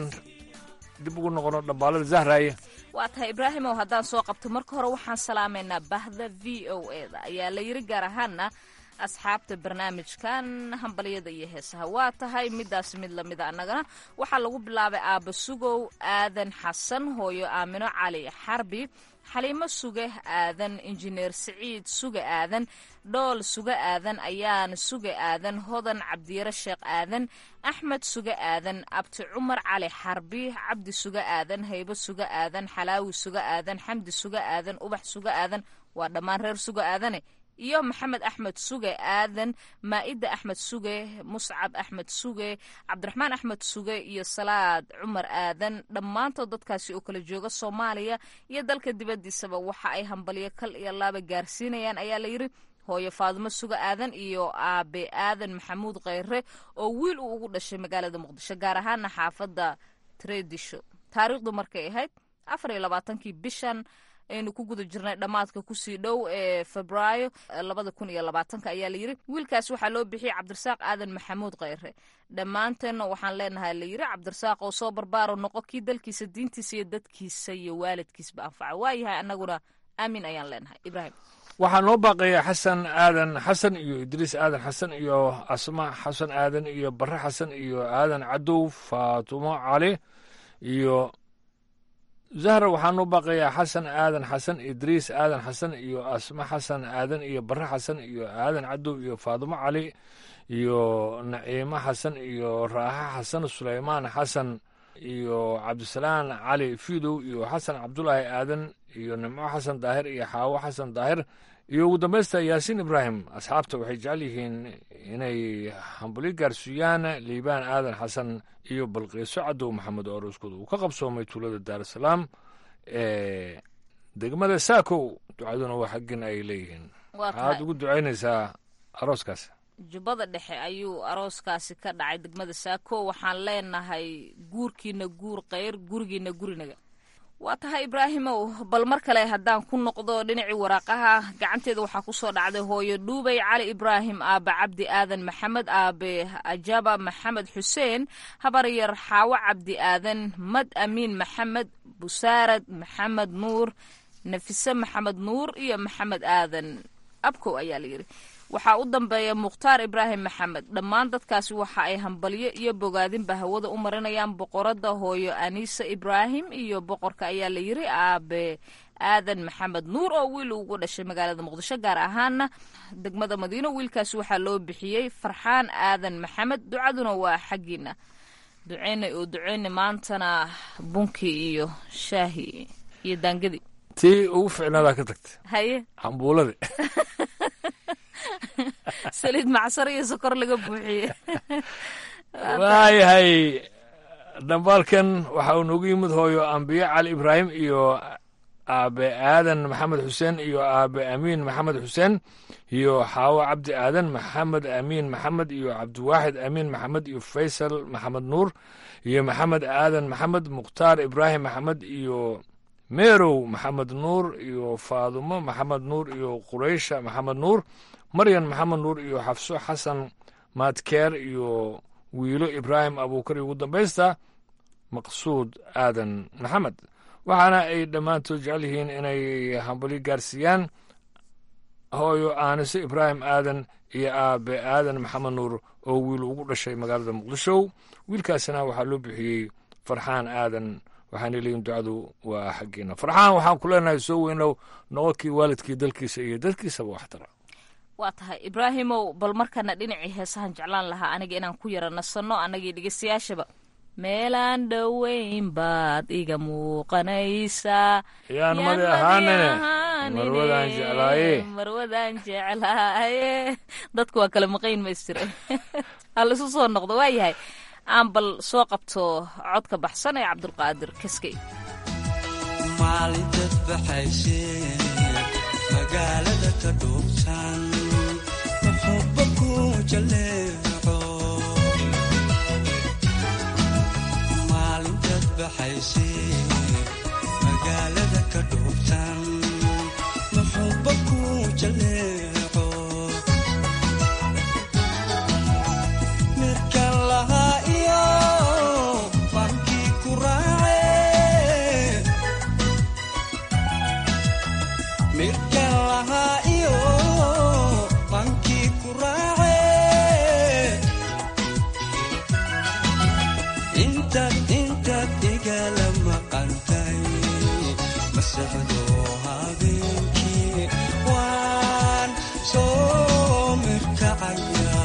dib ugu noqono dhambaalada zahraaye waa tahay ibraahimow haddaan soo qabto marka hore waxaan salaamaynaa bahda v o e da ayaa la yiri gaar ahaana asxaabta barnaamijkan hambalyada iyo heesaha waa tahay midaas mid lamida annagana waxaa lagu bilaabay aaba sugow aadan xasan hooyo aamino cali xarbi xaliimo suge aadan injineer siciid suge aadan dhool suge aadan ayaan suge aadan hodan cabdiyare sheekh aadan axmed suge aadan abti cumar cali xarbi cabdi suge aadan haybo suge aadan xalaawi suge aadan xamdi suge aadan ubax suge aadan waa dhammaan reer suge aadane iyo maxamed axmed suge aadan maa'ida axmed suge muscab axmed suge cabdiraxmaan axmed suge iyo salaad cumar aadan dhammaantood dadkaasi oo kala jooga soomaaliya iyo dalka dibaddiisaba waxa ay hambalyo kal iyo laaba gaarsiinayaan ayaa layidhi hooyo faadimo suge aadan iyo aabe aadan maxamuud kheyre oo wiil uu ugu dhashay magaalada muqdisho gaar ahaana xaafadda tredisho taariikhdu markay ahayd afar iyo labaatankii bishan aynu ku guda jirnay dhammaadka kusii dhow ee febraayo labada kun iyo labaatanka ayaa layidhi wiilkaas waxaa loo bixiyey cabdirasaaq aadan maxamuud kheyre dhammaanteenna waxaan leenahay layidhi cabdirasaaq oo soo barbaaro noqo kii dalkiisa diintiisa iyo dadkiisa iyo waalidkiisba anfaca waayahay annaguna aamin ayaan leenahay ibraahim waxaa noo baaqaya xasan aadan xasan iyo idriis aadan xasan iyo asma xasan aadan iyo bare xasan iyo aadan cadow faatumo cali iyo zahra waxaa noo baaqayaa xasan aadan xasan idriis aadan xasan iyo asma xasan aadan iyo bare xasan iyo aadan cadow iyo faatumo cali iyo naciimo xasan iyo raaxa xasan suleymaan xasan iyo cabdisalaan cali fidow iyo xasan cabdulaahi aadan iyo nimco xasan daahir iyo xaawo xasan daahir iyo ugu dambaysta yaasiin ibraahim asxaabta waxay jecel yihiin inay hambuli gaarsiiyaan liibaan aadan xasan iyo balqiiso cadow maxamed oo arooskooda uu ka qabsoomay tuulada daarusalaam ee degmada saakow ducaduna waa xaggin ay leeyihiin waxaad ugu ducaynaysaa arooskaas jubbada dhexe ayuu arooskaasi ka dhacay degmada saako waxaan leenahay guurkiina guur keyr gurigiina gurinaga waa tahay ibraahimow bal mar kale haddaan ku noqdo dhinacii waraaqaha gacanteeda waxaa kusoo dhacday hooyo dhuubay cali ibraahim aabe cabdi aadan maxamed aabe ajaba maxamed xuseen habaryar xaawo cabdi aadan mad amiin maxamed busaarad maxamed nuur nafise maxamed nuur iyo maxamed aadan abkow ayaa layidhi waxaa u dambeeya mukhtaar ibraahim maxamed dhammaan dadkaasi waxa ay hambalyo iyo bogaadinba hawada u marinayaan boqorada hooyo aniisa ibraahim iyo boqorka ayaa la yiri aabe aadan maxamed nuur oo wiil ugu dhashay magaalada muqdisho gaar ahaana degmada madiino wiilkaasi waxaa loo bixiyey farxaan aadan maxamed ducaduna waa xaggiina duceynay oo duceynay maantana bunkii iyo shaahi iyo daangadii tii ugu ficnaadaa ka tagta haye cambuuladi saliid macsar iyo sokor laga buuxiye waayahay dhambaalkan waxa uu noogu yimid hooyo ambiye cali ibraahim iyo aabe aadan maxamed xuseen iyo aabe amiin maxamed xuseen iyo xaawo cabdi aadan maxamed amiin maxamed iyo cabdiwaaxid amiin maxamed iyo faysal maxamed nuur iyo maxamed aadan maxamed mukhtaar ibraahim maxamed iyo meerow maxamed nuur iyo faadumo maxamed nuur iyo quraysha maxamed nuur maryan maxamed nuur iyo xafso xasan maadkeer iyo wiilo ibraahim abuukar iyo ugu dambaysta maqsuud aadan maxamed waxaana ay dhammaantood jecel yihiin inay hambali gaarsiiyaan hooyo aanise ibraahim aadan iyo aabe aadan maxamed nuur oo wiil ugu dhashay magaalada muqdisho wiilkaasina waxaa loo bixiyey farxaan aadan waxaana leeyihin ducadu waa xaggeena farxaan waxaan ku leenahay soo weynow noqonkii waalidkii dalkiisa iyo dadkiisaba waxtara waa tahay ibraahimow bal markana dhinacii heesahan jeclaan lahaa aniga inaan ku yara nasanno annagii dhegeystayaashaba meelaan dhoweyn baad iga muuqanaysaa yaan madi ahaanine marwadaan jeclaaye marwadaan jeclaaye dadku waa kala maqayn maystire hal isu soo noqdo waa yahay aan bal soo qabto codka baxsan ee cabdulqaadir kaskey maalintaad baxaysee magaalada ka dhuubsan muxuba ku jaleeco maalintaad baxaysee magaalada ka dhuubsan muxuba ku jaleeco midkan lahaa iyo bankii ku raace midkan lahaa iyo bankii ku raace intaad intaad igala maqantay masaxdo habeenkii waan soo mirkacaya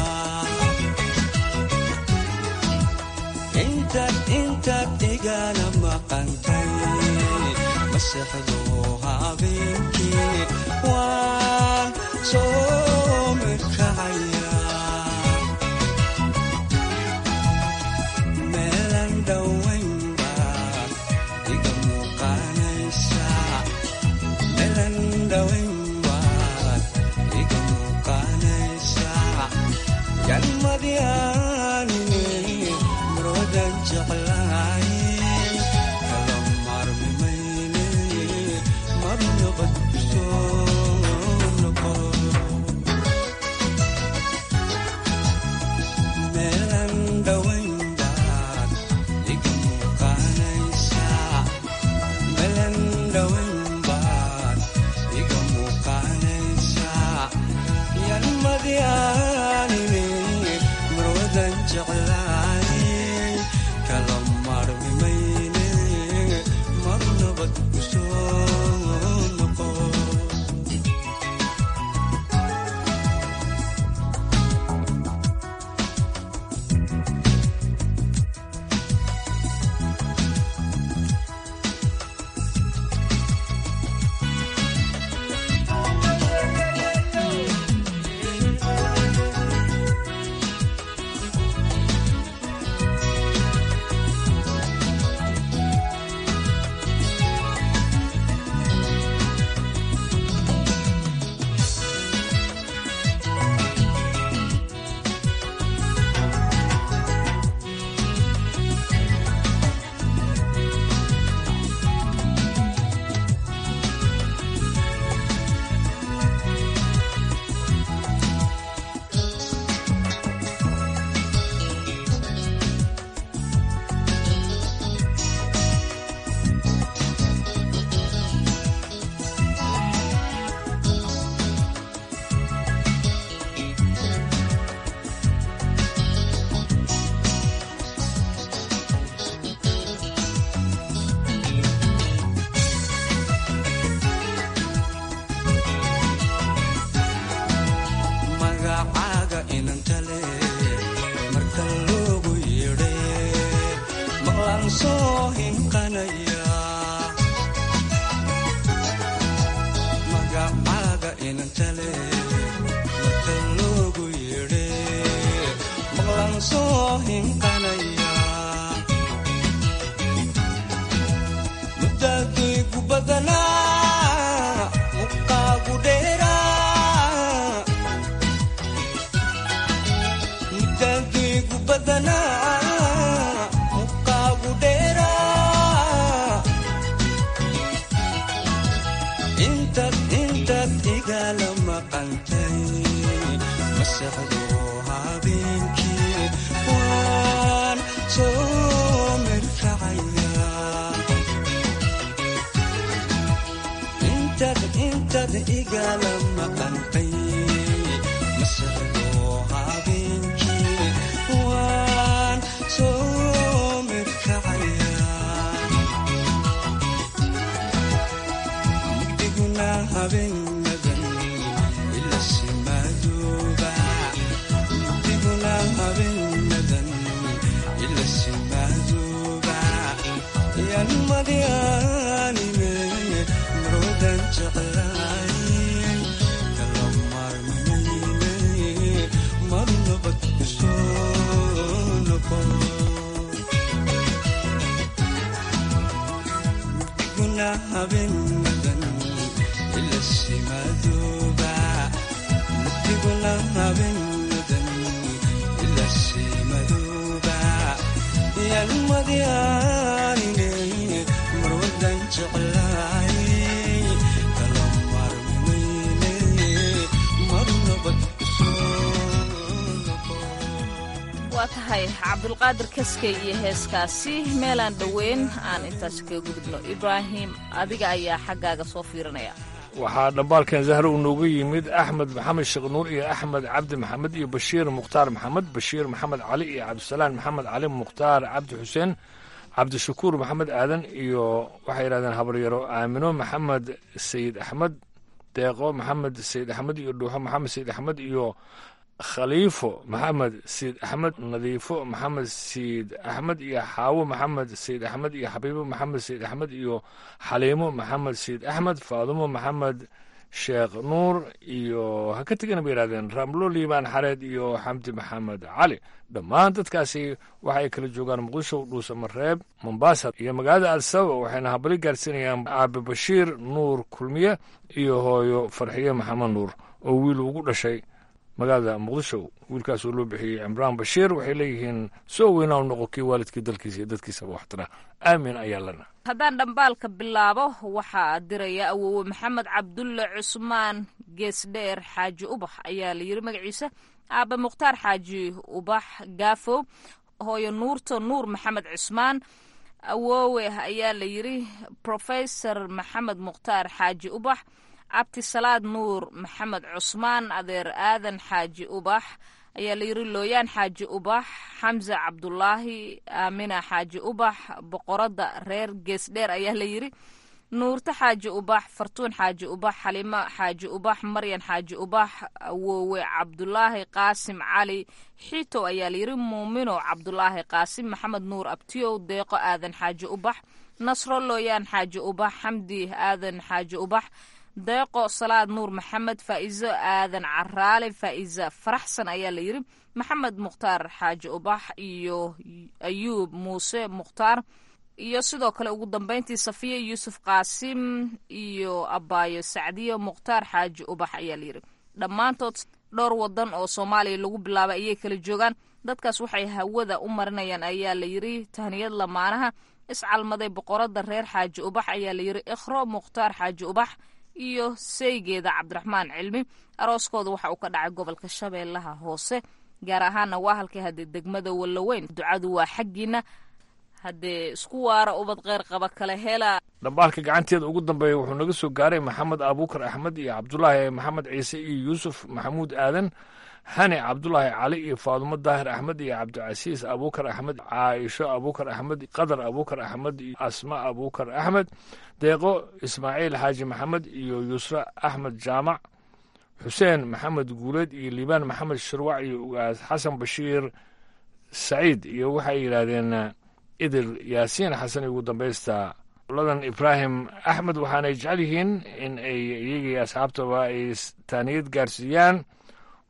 intaad intaad igala maqantay masaxdo habeenkii waan soo mirkacaya meelan dhowayn baad iga muuqanaysaa meelan dhowayn baad iga muuqanaysaa yanmadyaanine marwadan jeclaaye kala marmimayne marmi hinqanaya muddaadaygu badanaa muqaagu dheeraa muddaadaygu badanaa muqaagu dheeraa intaad intaad igala maqantay masaxdo habeenkii waan soo mirkacaya intaad intaad igala maqantay masaxdo habeenkii waan soo mirkacaya mugdiguna habeenadan ila simadooba mugdiguna habeenadan ila simadooba yanmadianime marwadan jeclaay kala marmayne marnabad kusoo noqo mugdiguna habeenadan ila simadooba mugdiguna habeenadan ila simadooba yanmadianine marwadan jeclaay kala marmayne marnabad waa tahay cabdulqaadir kaskey iyo heeskaasi meelaan dhoweyn aan intaas kaga gudubno ibraahim adiga ayaa xaggaaga soo fiirinaya waxaa dhambaalkan zahre uu nooga yimid axmed maxamed sheekh nuur iyo axmed cabdi maxamed iyo bashiir mukhtaar maxamed bashiir maxamed cali iyo cabdisalaan maxamed cali mukhtaar cabdi xuseen cabdishakuur maxamed aadan iyo waxay yidhahdeen habaryaro aamino maxamed sayid axmed deeqo maxamed sayid axmed iyo dhuuxo maxamed sayid axmed iyo khaliifo maxamed sayid axmed nadiifo maxamed sayid axmed iyo xaawo maxamed sayid axmed iyo xabiibo maxamed sayid axmed iyo xaliimo maxamed sayid axmed faadumo maxamed sheekh nuur iyo ha ka tegana bay yidhahdeen ramlo liibaan xareed iyo xamdi maxamed cali dhammaan dadkaasi waxa ay kala joogaan muqdisho dhuusamareeb mombasa iyo magaalada adsababa waxayna habali gaarsiinayaan aabe bashiir nuur kulmiye iyo hooyo farxiye maxamed nuur oo wiil ugu dhashay magaalada muqdisho wiilkaas oo loo bixiyey cimraan bashiir waxay leeyihiin soo weynaa u noqo kii waalidkii dalkiisa iyo dadkiisaba waxtara aamin ayaa lana haddaan dhambaalka bilaabo waxaa diraya awowe maxamed cabdulle cusmaan geesdheer xaaji ubax ayaa la yiri magaciisa aabe mukhtaar xaaji ubax gaafow hooyo nuurto nuur maxamed cusmaan awowe ayaa la yiri profesor maxamed mukhtaar xaaji ubax cabdisalaad nuur maxamed cusmaan adeer aadan xaaji ubax ayaa la yiri looyaan xaaji ubax xamse cabdulaahi aamina xaaji ubax boqoradda reer geesdheer ayaa la yiri nuurto xaaji ubax fartuun xaaji ubax xalimo xaaji ubax maryan xaaji ubax awowe cabdulaahi qaasim cali xiitow ayaa la yiri muumino cabdulaahi qaasim maxamed nuur abtiyow deeqo aadan xaaji ubax nasro looyaan xaaji ubax xamdi aadan xaaji ubax deeqo salaad nuur maxamed faa'iiso aadan caraale faa'iisa faraxsan ayaa la yiri maxamed mukhtaar xaaji ubax iyo ayuub muuse mukhtaar iyo sidoo kale ugu dambeyntii safiya yuusuf qaasim iyo abaayo sacdiyo mukhtaar xaaji ubax ayaa la yiri dhammaantood dhowr wadan oo soomaaliya lagu bilaabay ayay kala joogaan dadkaas waxay hawada u marinayaan ayaa la yiri tahniyad lamaanaha iscalmaday boqorada reer xaaji ubax ayaa la yiri ikhro mukhtaar xaaji ubax iyo seygeeda cabdiraxmaan cilmi arooskooda waxa uu ka dhacay gobolka shabeellaha hoose gaar ahaana waa halkii haddee degmada wallaweyn ducadu waa xaggiina haddee isku waara ubad kheyr qaba kale hela dhambaalka gacanteeda ugu dambeeya wuxuu naga soo gaaray maxamed abuukar axmed iyo cabdulaahi maxamed ciise iyo yuusuf maxamuud aadan hani cabdulaahi cali iyo faadumo daahir axmed iyo cabdicasiis abuukar axmed caaisho abuukar axmed qadar abuukar axmed iyo asma abuukar axmed deeqo ismaaciil xaaji maxamed iyo yusra axmed jaamac xuseen maxamed guuleed iyo liibaan maxamed shirwac iyo ugaas xasan bashiir saciid iyo waxay yidhaahdeen idil yaasiin xasan ugu dambaysta ladan ibraahim axmed waxaanay jecel yihiin in ay iyagii asxaabtaba ay taaniyad gaarsiiyaan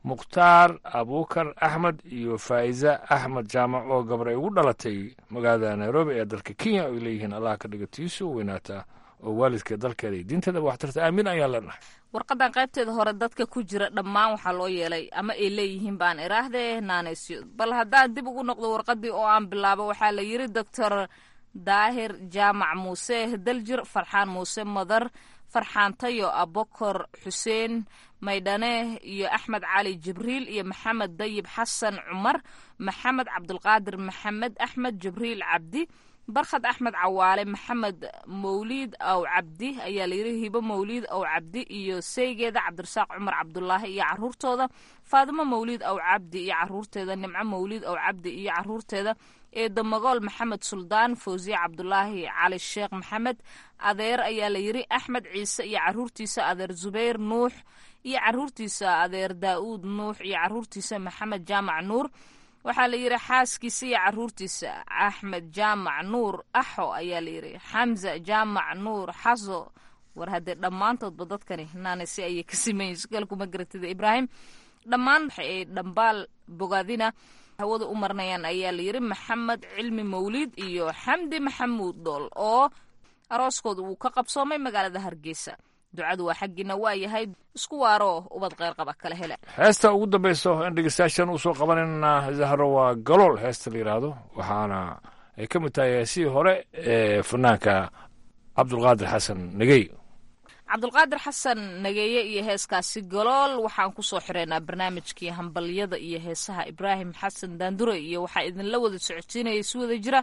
mukhtaar abuukar axmed iyo faa'iza axmed jaamac oo gabar ay ugu dhalatay magaalada nairobi ee dalka kenya ay leeyihiin allah ka dhiga tiisu weynaata oo waalidka dalkeeda iyo diinteedaba waxtarta aamin ayaan leenahay warqadan qaybteeda hore dadka ku jira dhammaan waxaa loo yeelay ama ay leeyihiin baan iraahdee naanaysyo bal haddaan dib ugu noqdo warqadii oo aan bilaabo waxaa la yiri doctor daahir jaamac muuse daljir farxaan muuse madar farxaan tayo abokor xuseen maydhane iyo axmed cali jibriil iyo maxamed dayib xasan cumar maxamed cabdulqaadir maxamed axmed jibriil cabdi barkhad axmed cawaale maxamed mawliid aw cabdi ayaa layidhi hibo mawliid aw cabdi iyo seygeeda cabdirasaaq cumar cabdulaahi iyo caruurtooda faadimo mawliid aw cabdi iyo caruurteeda nimco mawliid aw cabdi iyo caruurteeda eedo magool maxamed suldaan fawsiye cabdulaahi cali sheekh maxamed adeer ayaa layidhi axmed ciise iyo caruurtiisa adeer zubayr nuux iyo caruurtiisa adeer daa'uud nuux iyo caruurtiisa maxamed jaamac nuur waxaa la yidhi xaaskiisa iyo caruurtiisa axmed jaamac nuur axo ayaa layidhi xamza jaamac nuur xaso war haddee dhammaantoodba dadkani naanasi ayay ka simayin sukaalkuma garatida ibraahim dhammaan waxa ay dhambaal bogaadina hawada u marnayaan ayaa layidhi maxamed cilmi mawliid iyo xamdi maxamuud dhool oo arooskooda uu ka qabsoomay magaalada hargeysa ducadu waa xaggiina waa yahay isku waaroo ubad qeyrqaba kala hele heesta ugu dambayso in dhegeystayaashan uu soo qabanayna zahro waa galool heesta la yidhaahdo waxaana ay ka mid tahay heesihii hore ee fanaanka cabdulqaadir xasan negey cabdulqaadir xasan nageeye iyo heeskaasi galool waxaan kusoo xireynaa barnaamijkii hambalyada iyo heesaha ibraahim xasan daandure iyo waxaa idinla wada socodsiinaya si wada jira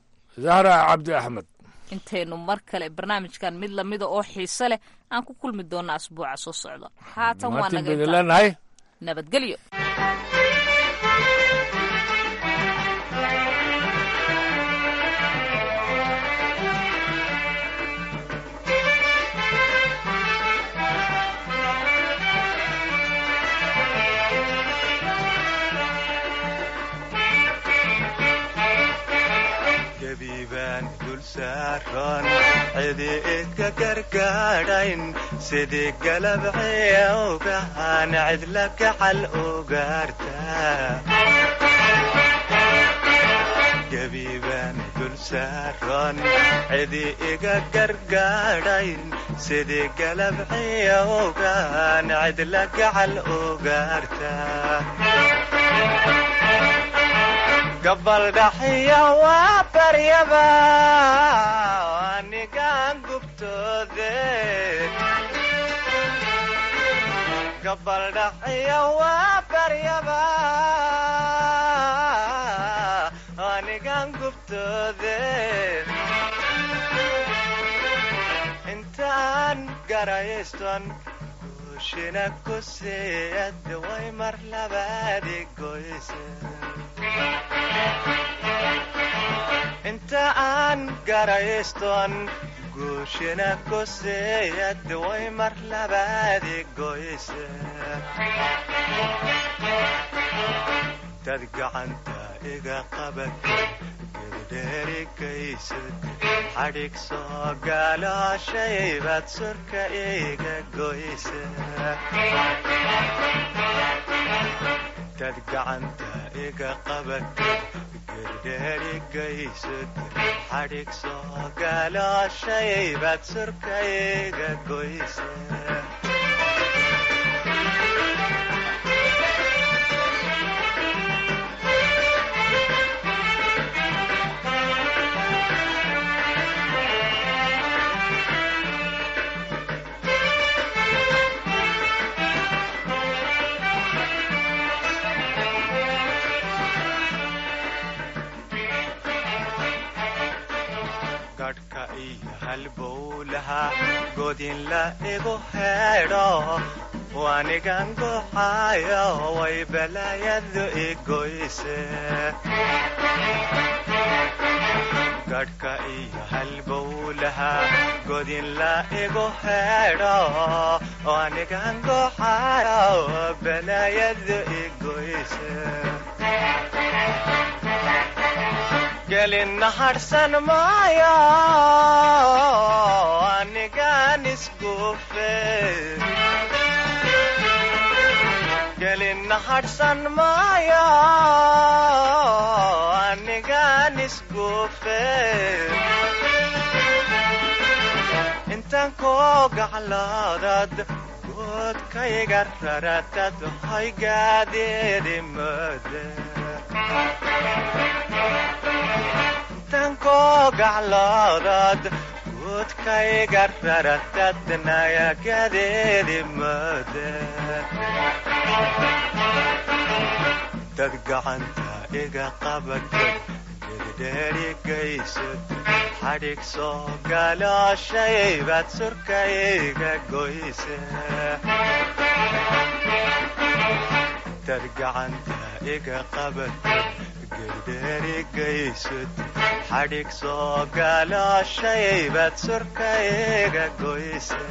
zahra cabdi axmed intaynu mar kale barnaamijkan mid lamida oo xiise leh aan ku kulmi doona asbuuca soo socda haatan waa maatin naga baynu intaa. leenahay nabadgelyo gabiibaan dul saaran cidi idka gargaadhayn sidii galabciya ogahan cidla gacal ugaarta gabiibaan dul saaran cidi iga gargaadhayn sidii galabciya ogahan cidla gacal ugaarta gabaldhaxiya waa baryaba anigaan gubtoode gabaldhaxiya waa baryaba anigaan gubtoode intaan garayston guushina ku siiyad way mar labaadi goyse inta aan garayston guushina ku siiyad way mar labaadi goyse dad gacanta iga qabat gedheerigaysad xadhig soo gaalooshaybad surka iga goyse dad gacanta iga qabat gedheerigaysad xadhig soo gaalooshaybad surka iga goyse gadhka iyo halbowlaha godinla igu heedho wanigan guxaayo way balaayadu igoyse gadhka iyo halbowlaha godinla igu heedho wanigan guxaayo balaayadu igoyse gelin harsan maayo anigaan isguufe gelin nahadhsan maayo anigaan isguufe intaan koo gaclaadad goodkayga raratad haygadeedi mode intaan koo gaclaadad goodkayga raratad nayagadeedi mode dad gacanta iga qabatay gedidheerigaysad xadhig soo galooshay baad surkayga goyse dad gacanta iga qabatay gedidheerigaysad xadhig soo galooshay baad surkayga goyse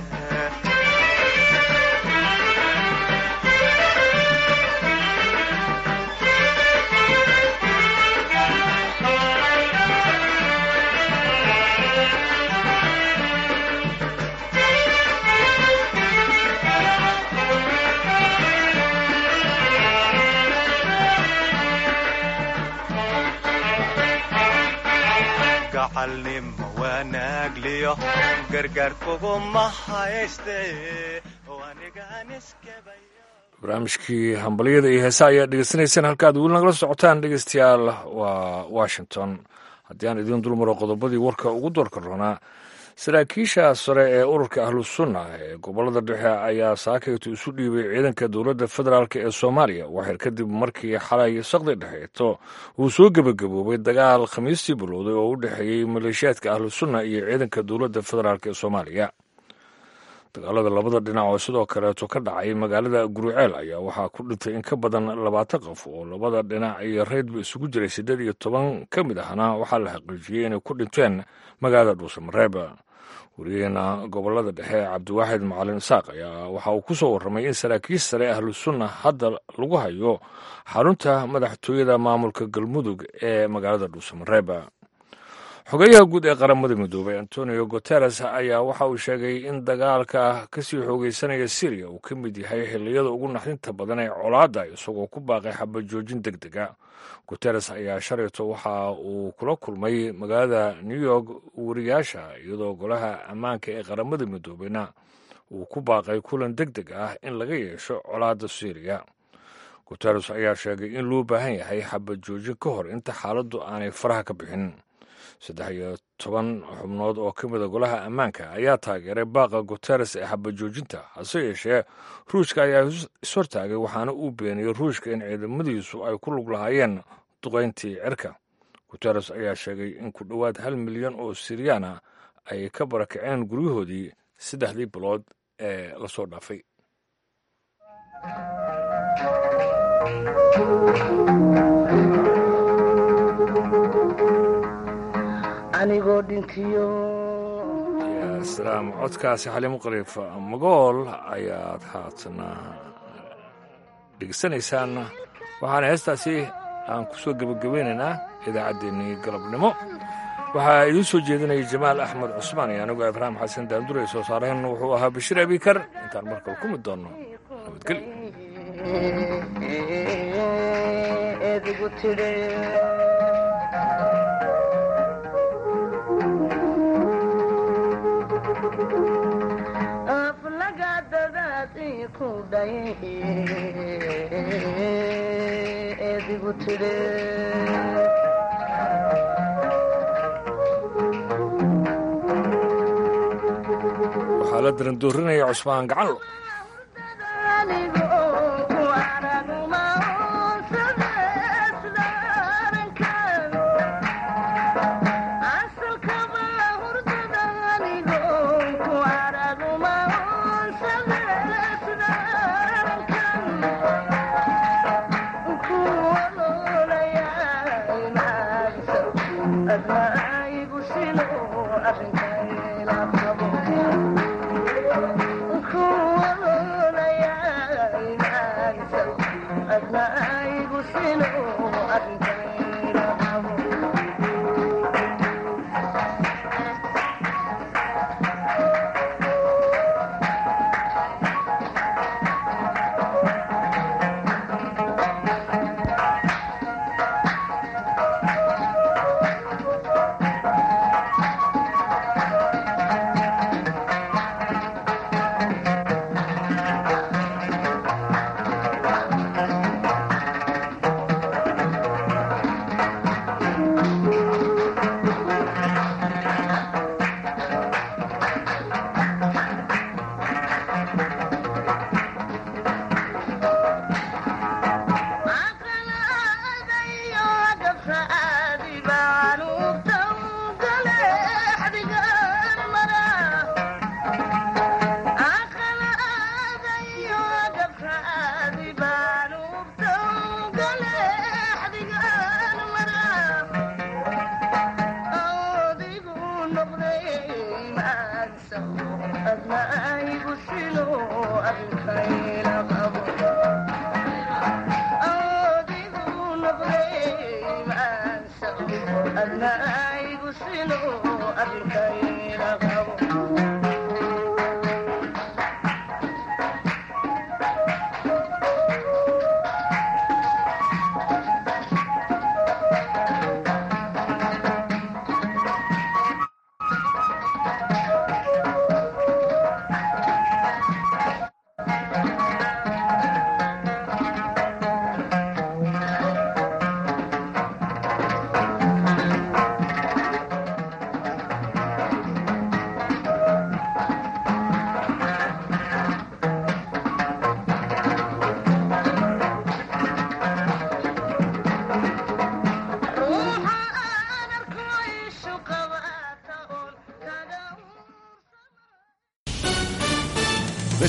gacalnimo wanaagliyo gargaar kuguma hayste anigaan iskebay barnaamijkii hambalyada iyo heesa ayaa dhegeysanaysaan halkaad weli nagala socotaan dhegeystayaal waa washington haddii aan idiin dulmaro qodobadii warka ugu doorka roonaa saraakiisha sare ee ururka ahlusunna ee gobolada dhexe ayaa saakaytu isu dhiibay ciidanka dowladda federaalk ee soomaaliya waxyar kadib markii xalay saqdi dhexeeto uu soo gebagaboobay dagaal khamiistii bilowday oo u dhexeeyey maleeshiyaadka ahlusunna iyo ciidanka dowladda federaalk ee soomaaliya dagaalada labada dhinac oo sidoo kaleeto ka dhacay magaalada guruceel ayaa waxaa ku dhintay in ka badan labaatan qof oo labada dhinac iyo reydba isugu jiray siddeed iyo toban ka mid ahna waxaa la xaqiijiyey inay ku dhinteen magaalada dhuusamareeb wariyaheena gobolada dhexe cabdiwaaxid macalin isaaq ayaa waxa uu ku soo warramay in saraakiil sare ahlusunna hadda lagu hayo xarunta madaxtooyada maamulka galmudug ee magaalada dhuusamareeb xogeyaha guud ee qaramada midoobay antonio guteres ayaa waxa uu sheegay in dagaalka kasii xoogeysanaya syriya uu ka mid yahay xilliyada ugu naxdinta badan ee colaadda isagoo ku baaqay xabajoojin deg dega guteres ayaa shalayto waxa uu kula kulmay magaalada new york wariyaasha iyadoo golaha ammaanka ee qaramada midoobeyna uu ku baaqay kulan deg deg ah in laga yeesho colaadda syriya guteres ayaa sheegay in loo baahan yahay xabajoojin ka hor inta xaaladdu aanay faraha ka bixin saddex iyo toban xubnood oo ka mida golaha ammaanka ayaa taageeray baaqa guteres ee xabajoojinta hase yeeshee ruushka ayaa ishortaagay waxaana uu beeniyey ruushka in ciidamadiisu ay ku lug lahaayeen duqayntii cirka guteres ayaa sheegay in ku dhowaad hal milyan oo siryaana ay ka barakaceen guryahoodii saddexdii bilood ee lasoo dhaafay anigoo dhintiyo salaam codkaasi xaliimo qariif magool ayaad haatana dhegeysanaysaan waxaana heestaasi aan ku soo gebagabaynaynaa idaacaddeenii galabnimo waxaa idiin soo jeedinaya jamaal axmed cusmaan iyo anigoo ibraahim xasan daandure soo saareen wuxuu ahaa bashiir abikar intaan markale ku mid doonno nabadgelyo edigu tire waxaa la darandoorinaya cusmaan gacanlo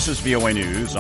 This is VOA News.